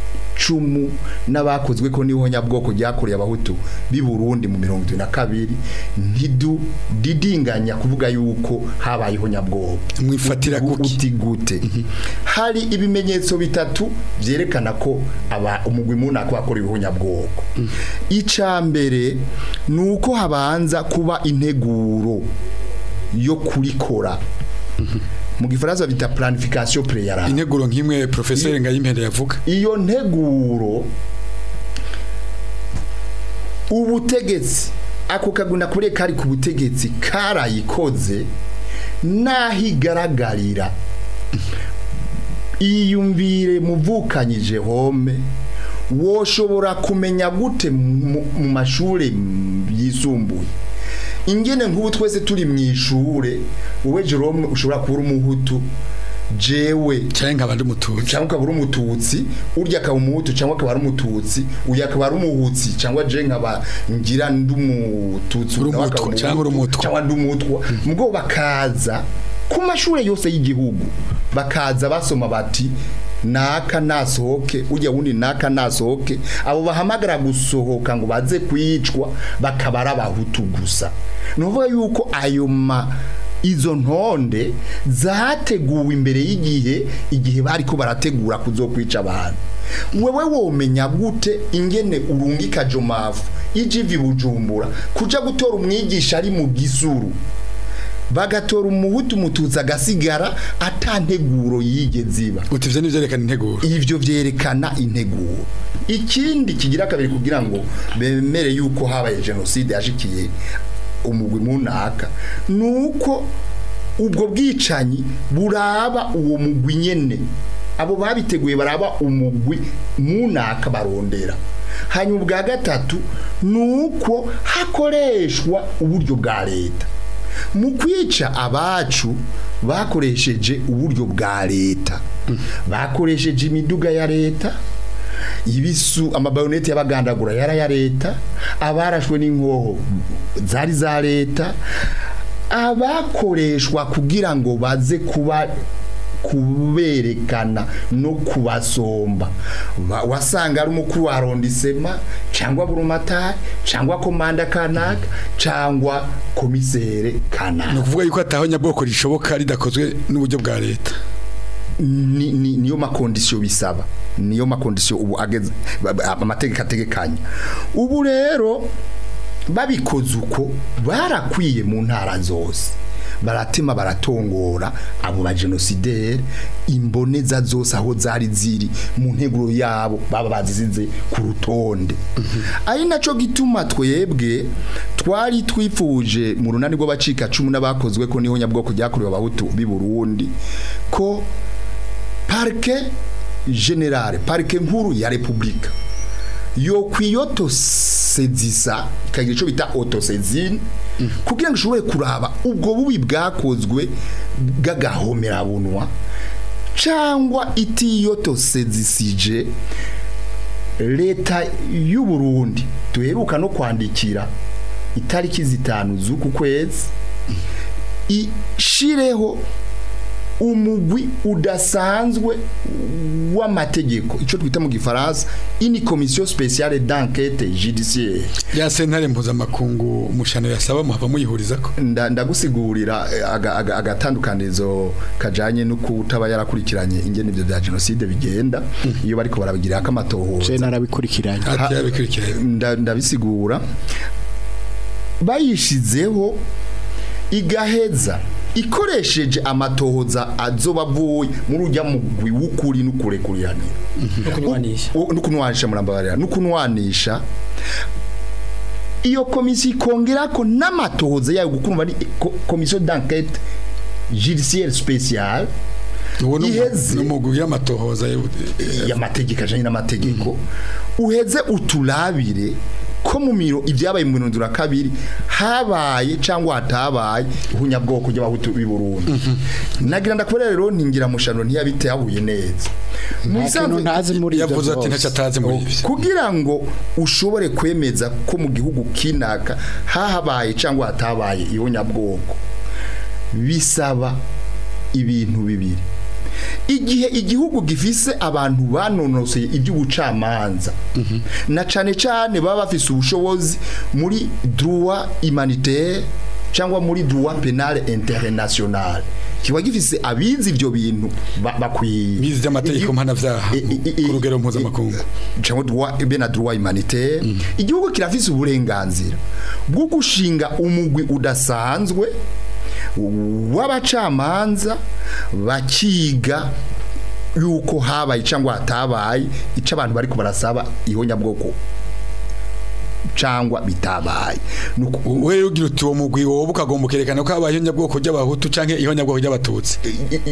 cumu n'abakozwe ko n'ihonyabwoko ryakoreye abahutu b'i Burundi mu mirongo itatu na kabiri ntidu didinganya kuvuga yuko habaye ihonyabwoko mwifatira kuki uti gute hari ibimenyetso bitatu byerekana ko aba umugwi munaka wakorewe ihonyabwoko icya mbere ni uko habanza kuba integuro yo kurikora mu gifaransa bita planification préalable integuro nk'imwe professeur Ngayimpende yavuga iyo nteguro ubutegetsi ako kaguna kure kari ku butegetsi karayikoze naho igaragarira iyumvire muvukanyije home woshobora kumenya gute mu mu mashuri yisumbuye ingene nk'ubu twese turi mu ishure wowe Jerome ushobora kuba uri umuhutu jewe cyangwa nk'abandi mututsi cyangwa ukaba uri umututsi urya akaba umuhutu cyangwa akaba ari umututsi uyu akaba ari umuhutsi cyangwa je nkaba ngira ndi umututsi Uri nawe umutwa akaba cyangwa uri umuhutu, umutwa. cyangwa ndi umutwa mubwo bakaza ku mashuri yose y'igihugu bakaza basoma bati naka nasohoke ujya wundi naka nasohoke abo bahamagara gusohoka ngo baze kwicwa bakaba ari abahutu gusa ni ukuvuga yuko ayo ma izo ntonde zateguwe imbere y'igihe igihe bari ko barategura kuzokwica abantu wewe womenya gute ingene urungika jomafu ijivi bujumbura kuja gutora umwigisha ari mu gisuru bagatora umuhutu umututsi agasigara atanteguro yigeze iba uti ivyo nivyerekana integuro ivyo vyerekana integuro ikindi kigira kabiri kugira ngo bemere yuko habaye genocide yashikiye umugwi munaka nuko ubwo bwicanyi buraba uwo mugwi nyene abo babiteguye baraba umugwi munaka barondera hanyuma ubwa gatatu ni uko hakoreshwa uburyo bwa leta mu kwica abacu bakoresheje uburyo bwa leta bakoresheje imiduga ya leta ibisu amabayoneti y'abagandagura yari aya leta abarashwe n'inkoho zari za leta abakoreshwa kugira ngo baze kuba kuberekana no kubasomba Wa- wasanga ari umukuru wa arondisema cyangwa burumatari cyangwa komanda kanaka cyangwa komisere ni kanaka ukuvuga yuko ataho nyabwoko rishoboka ridakozwe n'uburyo bwa leta ni, ni, niyo makondisiyo bisaba niyo makondisiyo ubu ageze ba- ba- amategeko ategekanya ubu rero babikoze uko barakwiye mu ntara zose baratema baratongora abo bagenosideri imboneza zose aho zari ziri mu nteguro yabo baba bazizinze ku rutonde ari nacyo gituma twebwe twari twifuje mu runani rw'abacika cumu n'abakozwe ko niho nyabwoko ryakorewe abahutu b'i Burundi ko parike generale parike nkuru ya repubulika yo kwiyotosezisa ikagira icyo bita otosezine kugira ngo ishobore kuraba ubwo bubi bwakozwe bw'agahomerabunwa cyangwa itiyotosezisije leta y'u Burundi duheruka no kwandikira itariki zitanu z'uku kwezi ishireho umugwi udasanzwe w'amategeko icyo twita mu gifaransa ini komisiyo spéciale d'enquête judiciaire ya sentare mpuzamakungu umushano yasaba muhava muyihuriza ko nda ndagusigurira eh, aga- aga- agatandukanizo kajanye no kutaba yarakurikiranye ingene ivyo bya genocide bigenda iyo bariko barabigirira je akamatohoza narabikurikiranye ati yabikurikiranye nda- ndabisigura bayishizeho igaheza ikoresheje amatohoza azoba avuye muri ujya mugwi w'ukuri n'ukurekuranira no kunywanisha U- n'ukunwanisha murambabarira n'ukunwanisha iyo komisiyo ikongera ko n'amatohoza yayo gukumva ni ko- komisiyo d'enquête judiciaire spéciale uwo iheze. ni umugwi w'amatohoza y'u- y'amategeko ajanye n'amategeko uheze uturabire ko mu miro ibyabaye mu mirongo na kabiri habaye cyangwa hatabaye ihunyabwoko ry'abahutu b'i Burundi nagira ndakorera rero ntingira mushano ntiyabitahuye neza mu nta kintu bisanzwe ntazi muri ibyo yavuze ati byose. ntacyo atazi muri ibyo kugira ngo ushobore kwemeza ko mu gihugu kinaka hahabaye cyangwa hatabaye ihunyabwoko bisaba ibintu bibiri igihe igihugu gifise abantu banonoseye iby'ubucamanza na cane cane baba bafise ubushobozi muri droit humanitaire cyangwa muri droit penal international kiba gifise abizi ibyo bintu ba- bakwiye bizi by'amategeko Igi- mpanabyaha i- i- i- ku rugero mpuzamakungu cyangwa droit be na droit humanitaire igihugu kirafise uburenganzira bwo gushinga umugwi udasanzwe w'abacamanza bakiga yuko habaye cyangwa hatabaye icyo abantu bari barasaba ihonyabwoko cyangwa bitabaye Nuko- wewe ugira uti uwo mugwi wowe ukagomba ukerekana ko habaye ihonyabwoko ry'abahutu canke ihonyabwoko ry'abatutsi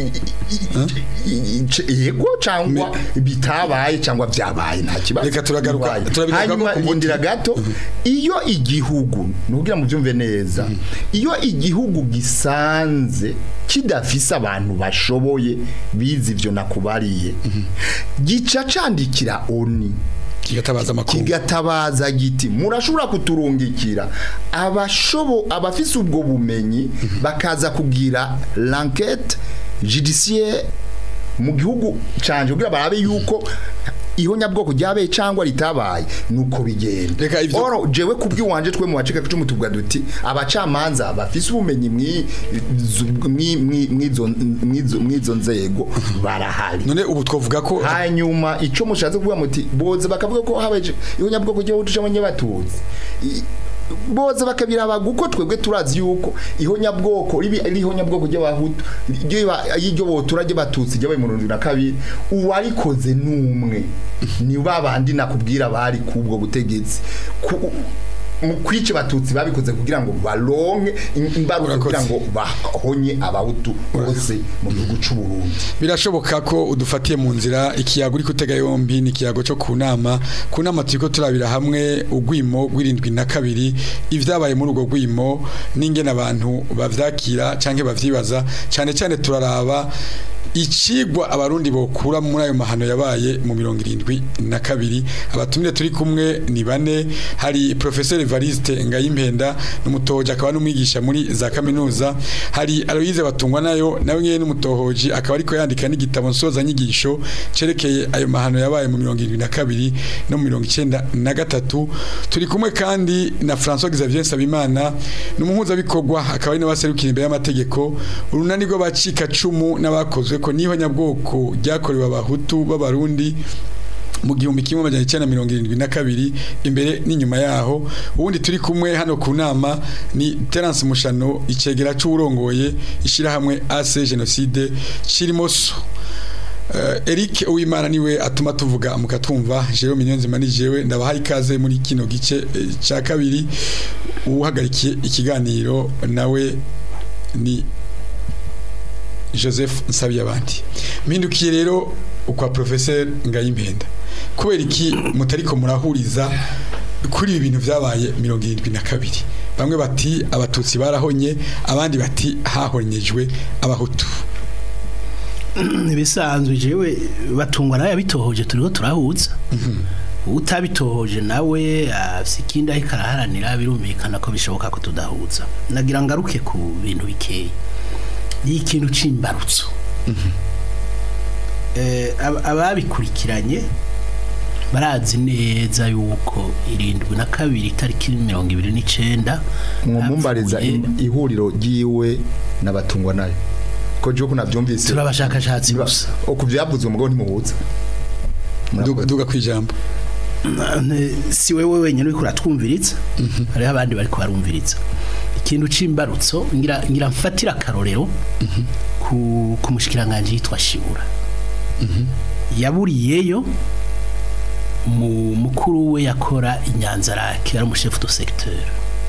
yego cyangwa bitabaye cyangwa byabaye nta kibazo Reka turagaruka- Bibaye. turabigaruka hanyuma ku muti. indira gato iyo igihugu nugira mu byumve neza iyo igihugu gisanze kidafise abantu bashoboye bize ivyo nakubariye gica candikira oni kigatabaza amakuru kigatabaza giti murashobora kuturungikira abashobo abafise ubwo bumenyi bakaza kugira l'enquête judiciaire mu gihugu canje kugira barabe yuko ihonyabwoko ryabaye cyangwa ritabaye nuko bigenda Reka ivyo- oro jewe kubwiwanje twe mu bacika cumu tuvuga duti abacamanza bafise ubumenyi mwi- mwi- mwi- mwizo mwizo- mwizo nzego barahari none ubu twavuga ko hanyuma icyo mushatse kuvuga muti boze bakavuga ko habaye ihonyabwoko ry'abahutu cyangwa ry'abatutsi I- boze bakabiraba guko twebwe turazi yuko ihonyabwoko ribi ari ihonyabwoko ry'abahutu ryo y'iryo botura ry'abatutsi ryabaye mu na kabiri uwarikoze n'umwe ni babandi nakubwira bari kubwo butegetsi Ku- mu kwica abatutsi babikoze kugira ngo baronke imbarutso Urakoze. kugira ngo bahonye abahutu bose mu gihugu cy'u Burundi birashoboka ko udufatiye mu nzira ikiyago uri kutega yombi ni ikiyago cyo ku nama ku nama turiko turabira hamwe ugwimo rw'irindwi na kabiri ivyabaye muri urwo gwimo n'ingene abantu bavyakira canke bavyibaza cane cane turaraba icigwa abarundi bokura muri ayo mahano yabaye mu mirongo irindwi na kabiri abatumire turi kumwe ni bane hari professeur Evariste Ngayimpenda n'umutohoji akaba n'umwigisha muri za kaminuza hari Aloise Batungwa nayo nawe nyene n'umutohoji akaba ariko yandika n'igitabo nsoza nyigisho cerekeye ayo mahano yabaye mu mirongo irindwi na kabiri no mu mirongo icenda na gatatu turi kumwe kandi na François Xavier Nsabimana n'umuhuzabikorwa akaba ari n'abaserukira imbere y'amategeko urunani rw'abacika cumu n'abakozwe ko niho nyabwoko ryakorewe abahutu b'abarundi mu gihumbi kimwe amajana icyenda na mirongo irindwi na kabiri imbere n'inyuma yaho ubundi turi kumwe hano ku nama ni Terence Mushano icegera c'urongoye ishirahamwe AC Genocide Chirimoso Uh, Eric Uwimana niwe atuma tuvuga mukatwumva jewe minyonzima ni jewe ndabahaye ikaze muri kino gice eh, ca kabiri uhagarikiye ikiganiro nawe ni Joseph Nsabiyabandi mpindukiye rero ukwa professeur Ngayimpenda kubera iki mutariko murahuriza kuri ibi bintu vyabaye mirongo irindwi na kabiri bamwe bati abatutsi barahonye abandi bati hahonyejwe abahutu ibisanzwe jewe batungwa nawe yabitohoje turiho turahuza utabitohoje nawe afise ikindi ariko araharanira birumvikana ko bishoboka ko tudahuza nagira ngaruke ku bintu bikeya ni ikintu c'imbarutso Eh, ab- ababikurikiranye barazi neza yuko irindwi na kabiri itariki mirongo ibiri n'icenda mwomumbariza hapfuye- im- ihuriro ryiwe n'abatungwa nayo ko je kunavyumvise turi abashakashatsi Niba- gusa ku vyavuzwe umugabo ntimuhuza duga, duga kwijambo Ne- si wewe wenyine uriko uratwumviriza hariho abandi bariko barumviriza ikintu c'imbarutso ngira ngira mfatira akarorero ku ku mushikiranganje yitwa Shibura yaburiyeyo mu mukuru we yakora inyanzarake yari umushefu do secteur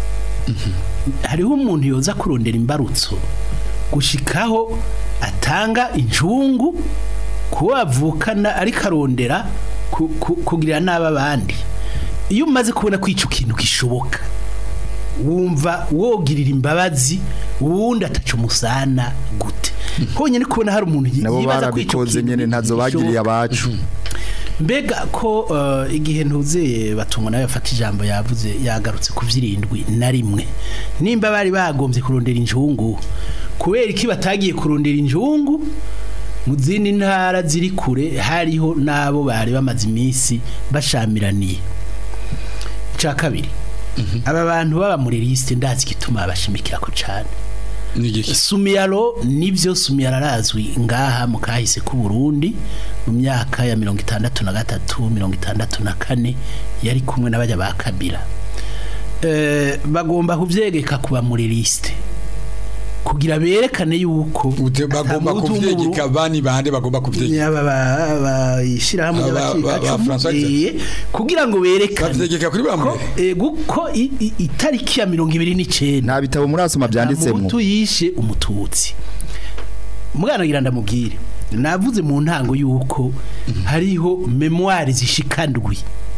hariho umuntu yoza kurondera imbarutso gushikaho atanga injungu kuwo avukana ariko arondera ku- ku- kugirira nabi abandi iyo umaze kubona ko ico kintu gishoboka wumva wogirira imbabazi uwundi ataca umusana gute honyine kubona hari umuntu yi- nabo yibaza ko ico barabikoze kintu nyene ntazo bagiriye gishoboka. abacu mbega ko eh, igihe ntuzeye batungwa nawe yafata ijambo yavuze yagarutse ku vyirindwi na rimwe nimba bari bagombye kurondera injungu kubera iki batagiye kurondera injungu mu zindi ntara ziri kure hariho n'abo bari bamaze iminsi bashamiraniye icya kabiri aba bantu baba muri lisite ndazi igituma babashimikira ko cyane nigiki sumiyaro nibyo sumiyaro arazwi ngaha mu kahise k'u Burundi mu myaka ya mirongo itandatu na gatatu mirongo itandatu na kane yari kumwe n'abajya ba kabira Eh, bagomba kubyegeka kuba muri lisite kugira berekane yuko Ute- bagomba ata muhutu kuvyegeka bani bande bagomba kuvyegeka Aba ba- ba- ishirahamwe Aba- ba- ba- ry'abacikacumu François eh, kugira ngo berekane bavyegeka kuri ko bamwe eh, guko i- i- itariki ya mirongo ibiri n'icenda nta bitabo murasoma byanditsemo umutu yishe umututsi mwana ngira ndamubwire navuze mu ntango yuko hariho memoire zishikandwi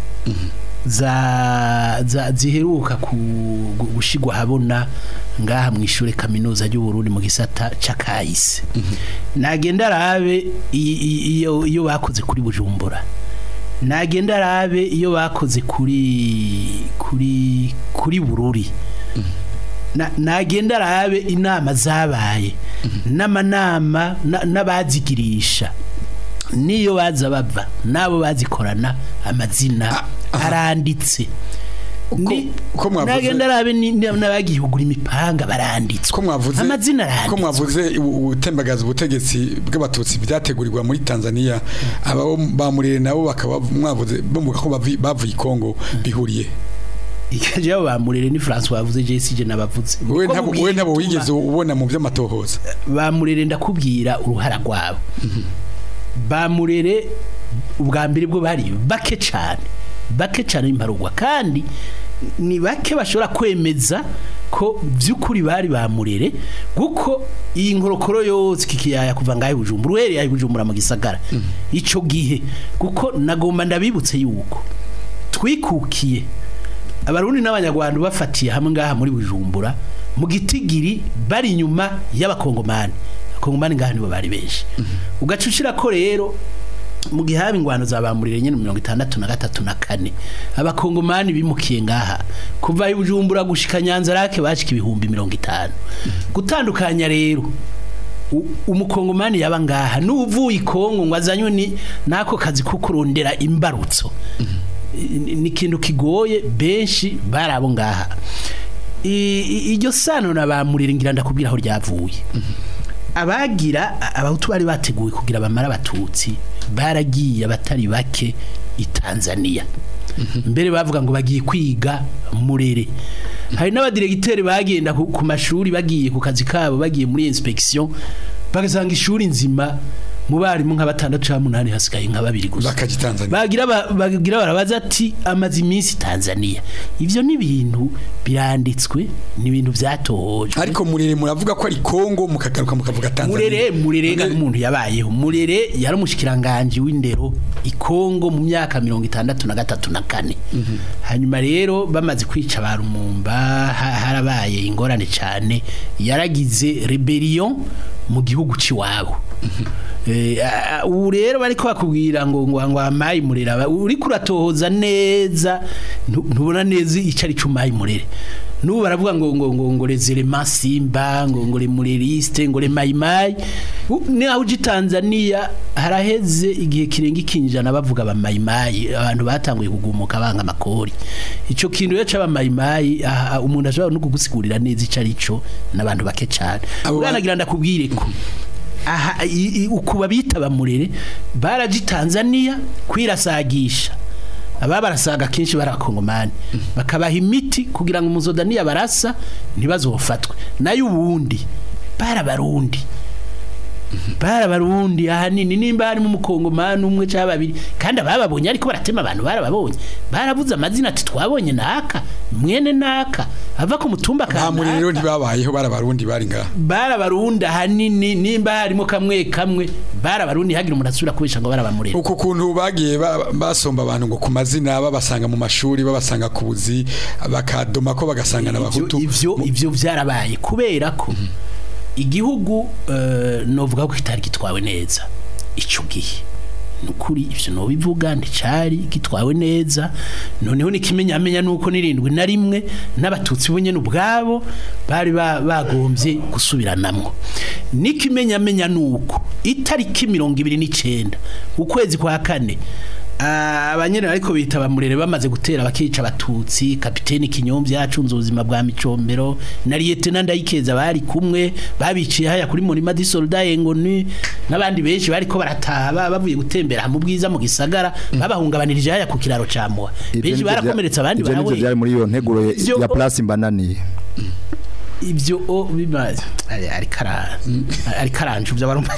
za, za ziheruka ku gu- gushigwa habona ngaha mu ishure kaminuza ry'u Burundi mu gisata c'akahise nagenda arabe i- i- iyo iyo bakoze kuri Bujumbura nagenda arabe iyo bakoze kuri kuri kuri Bururi na- nagenda arabe inama zabaye n'amanama na- n'abazigirisha niyo baza bava n'abo bazikorana amazina aranditse Ni- ko mwavuze- nagenda arabe ni- ni- n'abagihugura imipanga baranditswe ko mwavuze amazina ko aranditswe mwavuze ubutembagaza ubutegetsi bw'abatutsi byategurirwa muri Tanzania aba bamurire nabo bakaba mwavuze bamuga ko bavi- bavuye i Kongo bihuriye ikaje abo bamurere ni François bavuze JCJ nabavuze we Niko ntabo mubwira we ntabo igituma- wigeze ubona mu by'amatohoza bamurere ndakubwira uruhara rwabo bamurere ubwa mbere bwo bari bake cyane bake cyane imparugwa kandi ni bake bashobora kwemeza ko by'ukuri bari bamurere kuko iyi nkorokoro yose kikiyaya kuva ngahe bujumbura uhereye bujumbura mu gisagara ico gihe kuko nagomba ndabibutse yuko twikukiye abarundi n'abanyarwanda bafatiye hamwe ngaha muri bujumbura mu gitigiri bari inyuma y'abakongomani abakongomani ngaha nibo bari benshi ugacucira ko rero mu gihe haba ingwano zabamurire nyine mirongo itandatu na gatatu na kane abakongomani bimukiye ngaha kuva i bujumbura gushika nyanza rake bashika ibihumbi mirongo itanu gutandukanya rero u- umukongomani yaba ngaha n'uvuye i kongo ngo azanywe ni n'ako kazi ko kurondera imbarutso ni ni ikintu kigoye benshi bari abo ngaha I- i- iryo sano na bamurire ngira ndakubwira aho ryavuye abagira abahutu bari bateguwe kugira bamara abatutsi baragiye abatari bake i Tanzania mbere bavuga ngo bagiye kwiga murere hari n'abadiregiteri bagenda ku ku mashuri bagiye ku kazi kabo bagiye muri inspection bagasanga ishuri nzima mu barimu nka batandatu cyangwa umunani hasigaye nka babiri gusa Bakaja i Tanzania. bagira ba- bagira barabaza ati amaze iminsi Tanzania ivyo ni ibintu biranditswe ni ibintu vyatohojwe ariko murere muravuga ko ari Kongo mukagaruka mukavuga Tanzania murere murere ga Murere- umuntu yabayeho murere yari umushikiranganje w'indero i Kongo mu myaka mirongo itandatu na gatatu na kane hanyuma rero bamaze kwica ba Rumumba ha- harabaye ingorane cyane yaragize rebellion mu gihugu ciwabo Eh, a- a- ubu rero bariko bakubwira ngo ngo ngo amayi murera ba- uri kuratohoza neza ntu- ntubona neza ico ari cumayi murere nubu baravuga ngo ngo ngo ngo rezere masimba ngo ngo le mureriste ngo le mayimayi U- ni aho uji Tanzania haraheze igihe kirenga ikinjana bavuga ba mayimayi abantu batanguye kugumuka banga amakori ico kintu rero c'aba mayimayi aha, umuntu ashobora no kugusigurira neza ico ari cyo n'abantu bake cyane Abo ba- ubwanagira ndakubwire ko aha i- i- ukuba bita bamurere baraji Tanzania kwirasagisha aba barasaga kenshi barakongomani bakabaha imiti kugira ngo umuzodaniya barasa ntibazofatwe nayo ubundi barabarundi barabarundi ahanini nimba harimo umukongomani umwe cyangwa babiri kandi abababonye ariko baratema abantu barababonye baravuze amazina ati twabonye naka mwene naka ava ku mutumba nta murere rero kanaka ntibabayeho barabarundi bari ngaha barabarundi ahanini nimba harimo kamwe kamwe barabarundi hagira umuntu asubira kubesha ngo barabamurera uko kuntu bagiye ba- basomba abantu ngo ku mazina babasanga mu mashuri babasanga ku buzi bakadoma ko bagasanga n'abahutu ivyo ivyo vyarabaye kubera ko igihugu eh, novuga ko kitari gitwawe neza ico gihe nukuri ivyo no bivuga nticari gitwawe neza noneho nikimenyamenya nuko nirindwi na rimwe n'abatutsi bo nyene ubwabo bari ba- bagombye gusubiranamwo nikimenyamenya nuko itariki mirongo ibiri n'icenda ukwezi kwa kane Ah, abanyene ariko bita bamurere bamaze gutera bakica abatutsi kapiteni kinyomvya yacunze ubuzima bwa micombero na lieutenant ndayikeza bari kumwe babiciye haya kuri murima di soldat engoni n'abandi benshi bariko barataba bavuye gutembera mu bwiza mu gisagara babahungabanirije haya ku kiraro ca Moa benshi barakomeretsa abandi ivyo nivyo barawe byari muri iyo nteguro ya- Ivyo- ya place mbananiye ivyo o bimaze ari ari kara ari karanje uvyo barumva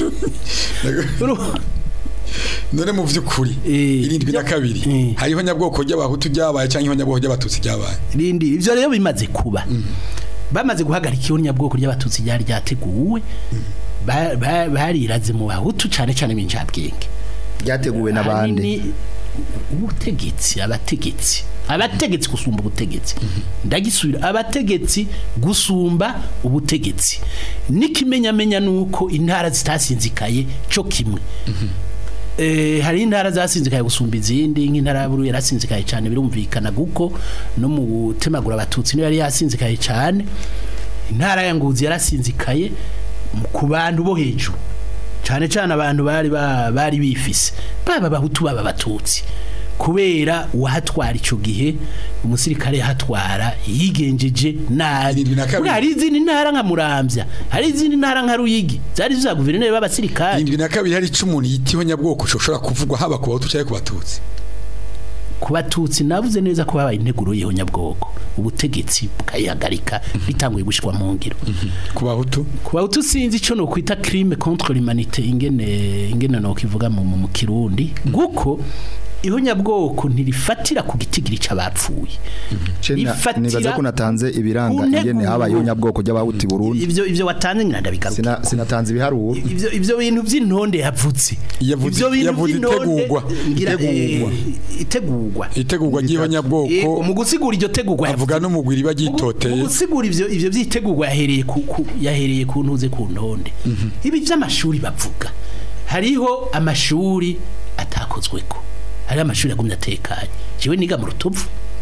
none mu vy'ukuri Eh, irindwi na kabiri Eh. hariho nyabwoko ry'abahutu ryabaye cyangwa nyabwoko ry'abatutsi ryabaye rindi ivyo rero bimaze kuba bamaze guhagarika iyo nyabwoko ry'abatutsi ryari ryateguwe ba- ba- bariraze mu bahutu cane cane b'injabwenge byateguwe n'abandi Ahanini ubutegetsi abategetsi abategetsi gusumba ubutegetsi ndagisubira abategetsi gusumba ubutegetsi n'ikimenyamenya nuko intara zitasinzikaye cyo kimwe Eh, hari intara zasinzikaye gusumba izindi nk'intara ya Bururi yarasinzikaye cyane birumvikana guko no mu gutemagura abatutsi niyo yari yasinzikaye cyane intara ya Ngozi yarasinzikaye mu- ku bantu bo hejuru cyane cyane abantu bari ba- bari bifise baba abahutu baba abatutsi kubera uwahatwara ico gihe umusirikare yahatwara yigenjeje nabi Irindwi na kabiri. Buriya hari izindi ntara nka Muramvya hari izindi ntara nka Ruyigi zari za guverineri b'abasirikare irindwi na kabiri hari ico umuntu yitiho nyabwoko ushobora kuvugwa haba ku bahutu cyangwa ku batutsi ku batutsi navuze neza ko babaye integuro yeho nyabwoko ubutegetsi bukayihagarika bitanguye gushikwa mu ngiro ku bahutu ku bahutu sinzi ico no kwita crime contre l'humanité ingene ingene no kivuga mu, mu mu kirundi guko ihonyabwoko ntirifatira ku gitigiri c'abapfuye Cena Ifatira nibaza ko natanze ibiranga ku ingene nteguro. habayeho nyabwoko y'abahuti Burundi ivyo ivyo watanze nyina ndabigaruka Sina- sinatanze ibiharuro ivyo ivyo bintu vy'intonde yavutse Yavuze- Ivyo bintu yavuze vy'intonde, itegurwa. ngira, Itegurwa. eh, itegurwa itegurwa Eh, ry'ihonyabwoko mu gusigura iryo tegurwa avuga n'umugwi riba Mu ryitoteye gusigura ivyo ivyo vyitegurwa yahereye ku ku- yahereye ku ntuze ku ntonde ibi vy'amashuri bavuga hariho amashuri atakozweko hariho amashuri yagumye atekanye jewe niga mu rutovu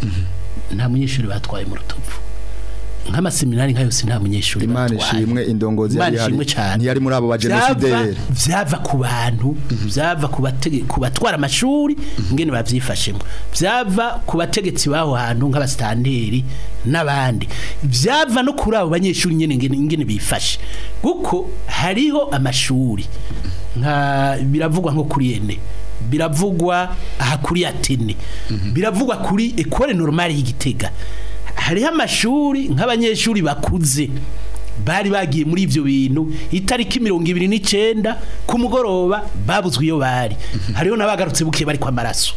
nta munyeshuri batwaye mu rutovu nk'amaseminari nka yose nta munyeshuri Imana batwaye. ishimwe indongozi Imana yari ihari. ishimwe cyane ntiyari muri abo Vyava- bagenosideri vyava ku bantu vyava ku batege- ku batwara amashuri ngene bavyifashemo vyava ku bategetsi baho hantu nk'abasitanteri n'abandi vyava no kuri abo banyeshuri nyene ngene ngene bifashe kuko hariho amashuri nka biravugwa nko kuri ene biravugwa aha kuri atene biravugwa kuri ekole normale y'igitega hariho amashuri nk'abanyeshuri bakuze bari bagiye muri ivyo bintu itariki mirongo ibiri n'icenda ku mugoroba babuzwe iyo bari hariho n'abagarutse buke bari kwa maraso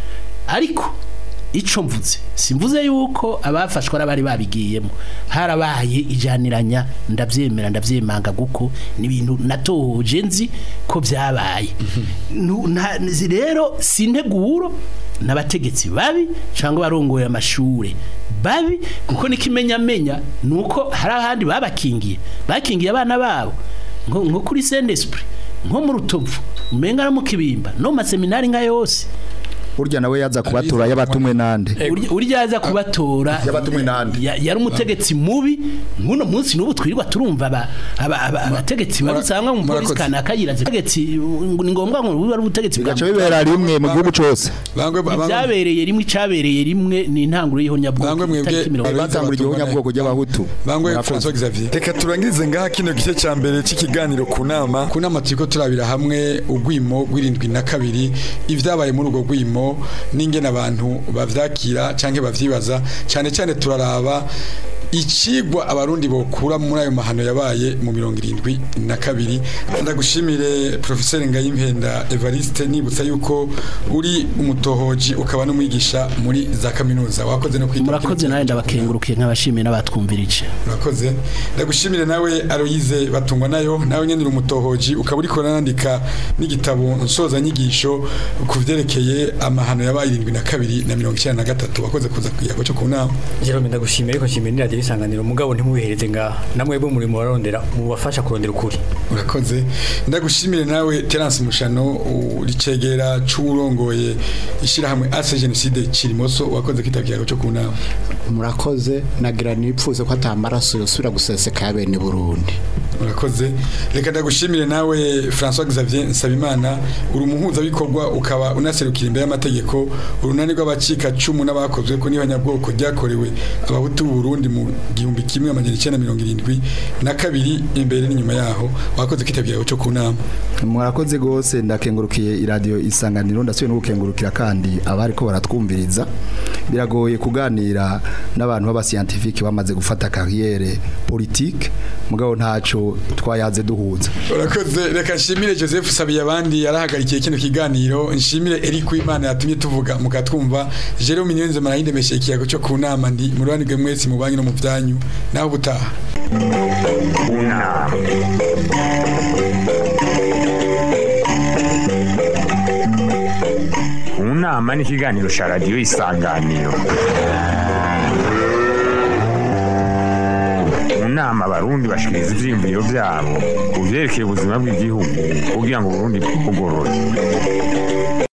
ariko ico mvuze simvuze yuko abafashwe ari abari babigiyemo harabaye ijaniranya ndavyemera ndavyemanga guko ni ibintu natohoje nzi ko vyabaye Nu- nta- zi- rero sinteguro n'abategetsi babi cyangwa barongoye amashure babi kuko n'ikimenyamenya nuko hari ahandi babakingiye bakingiye abana babo nko nko kuri Saint Esprit nko mu rutovu umenga no mu kibimba no mu maseminari nka yose burya nawe yaza kubatura yabatumwe nande Urya- urya aza kubatora Yabatumwe nande? ya- yari umutegetsi mubi nk'uno munsi n'ubu twirirwa turumva aba- aba- aba- abategetsi Mura- barusanga mu polisi murakoze. kanaka yiraze abategetsi ngo ni ngombwa ngo bibe ari ubutegetsi bwa bigaca bibera rimwe mu gihugu cose bangwe bangwe ibyabereye rimwe icabereye rimwe ni intanguro y'ihonyabwoko Bangwe mwebwe- itariki mirongo Abize batangura iryo batungana- nyabwoko ry'abahutu bangwe Murakoze. François Xavier reka turangirize ngaha kino gice ca mbere c'ikiganiro ku nama ku nama turiko turabira hamwe ugwimo gw'irindwi na kabiri ivyabaye muri urwo gwimo n'ingene abantu bavyakira canke bavyibaza cane cane turaraba icigwa abarundi bokura muri ayo mahano yabaye mu mirongo irindwi na kabiri ndagushimire professeur Ngayimpenda Evariste nibutsa yuko uri umutohoji ukaba n'umwigisha muri za kaminuza wakoze no kwita murakoze nawe ndabakengurukiye nk'abashimiye n'abatwumvirije Murakoze. Ndagushimire nawe Aloyize batungwa nayo nawe nyene uri umutohoji ukaba uriko urandika n'igitabo nsoza nyigisho ku vyerekeye amahano yabaye 72 na 1993 wakoze kuza kuyago cyo ku nama. Jerome ndagushimiye ariko nshimiye n'iradiyo isanganiro mugabo ntimubihereze nga namwe bo muri murarondera mubafasha kurondera ukuri Urakoze. Ndagushimire nawe Terence Mushano uricegera c'urongoye ishirahamwe Ase Genocide Kirimoso wakoze kitakiyago cyo ku nama. murakoze nagira nipfuze ko atamaraso yosubira guseseka ya bene Burundi Urakoze. Reka ndagushimire nawe François Xavier Nsabimana uri umuhuza bikorwa ukaba unaserukira imbere y'amategeko urunani rw'abacika cumu n'abakozwe ko n'ihonyabwoko ryakorewe abahutu b'u Burundi mu gihumbi kimwe amajana icenda mirongo irindwi na kabiri imbere n'inyuma yaho wakoze kwitabira cyo ku nama. murakoze gose ndakengurukiye iradiyo isanganiro ndasubiye no gukengurukira kandi abari ko baratwumviriza biragoye kuganira n'abantu b'abasiyantifike bamaze gufata kariyere politike mugabo ntaco twayaze duhuza Urakoze reka nshimire Joseph Sabiye abandi yarahagarikiye kino kiganiro nshimire Eric Wimana yatumye tuvuga mukatwumva Jerome Niyonze marahinde meshe ikiyago cyo ku nama ndi mu rubanirwe mwese mu banki no mu byanyu naho butaha Una. Unama ni ikiganiro cya radiyo isanganiro mu nama abarundi bashikiriza ivyiyumviro vyabo ku vyerekeye ubuzima bw'igihugu kugira ngo uburundi bugorore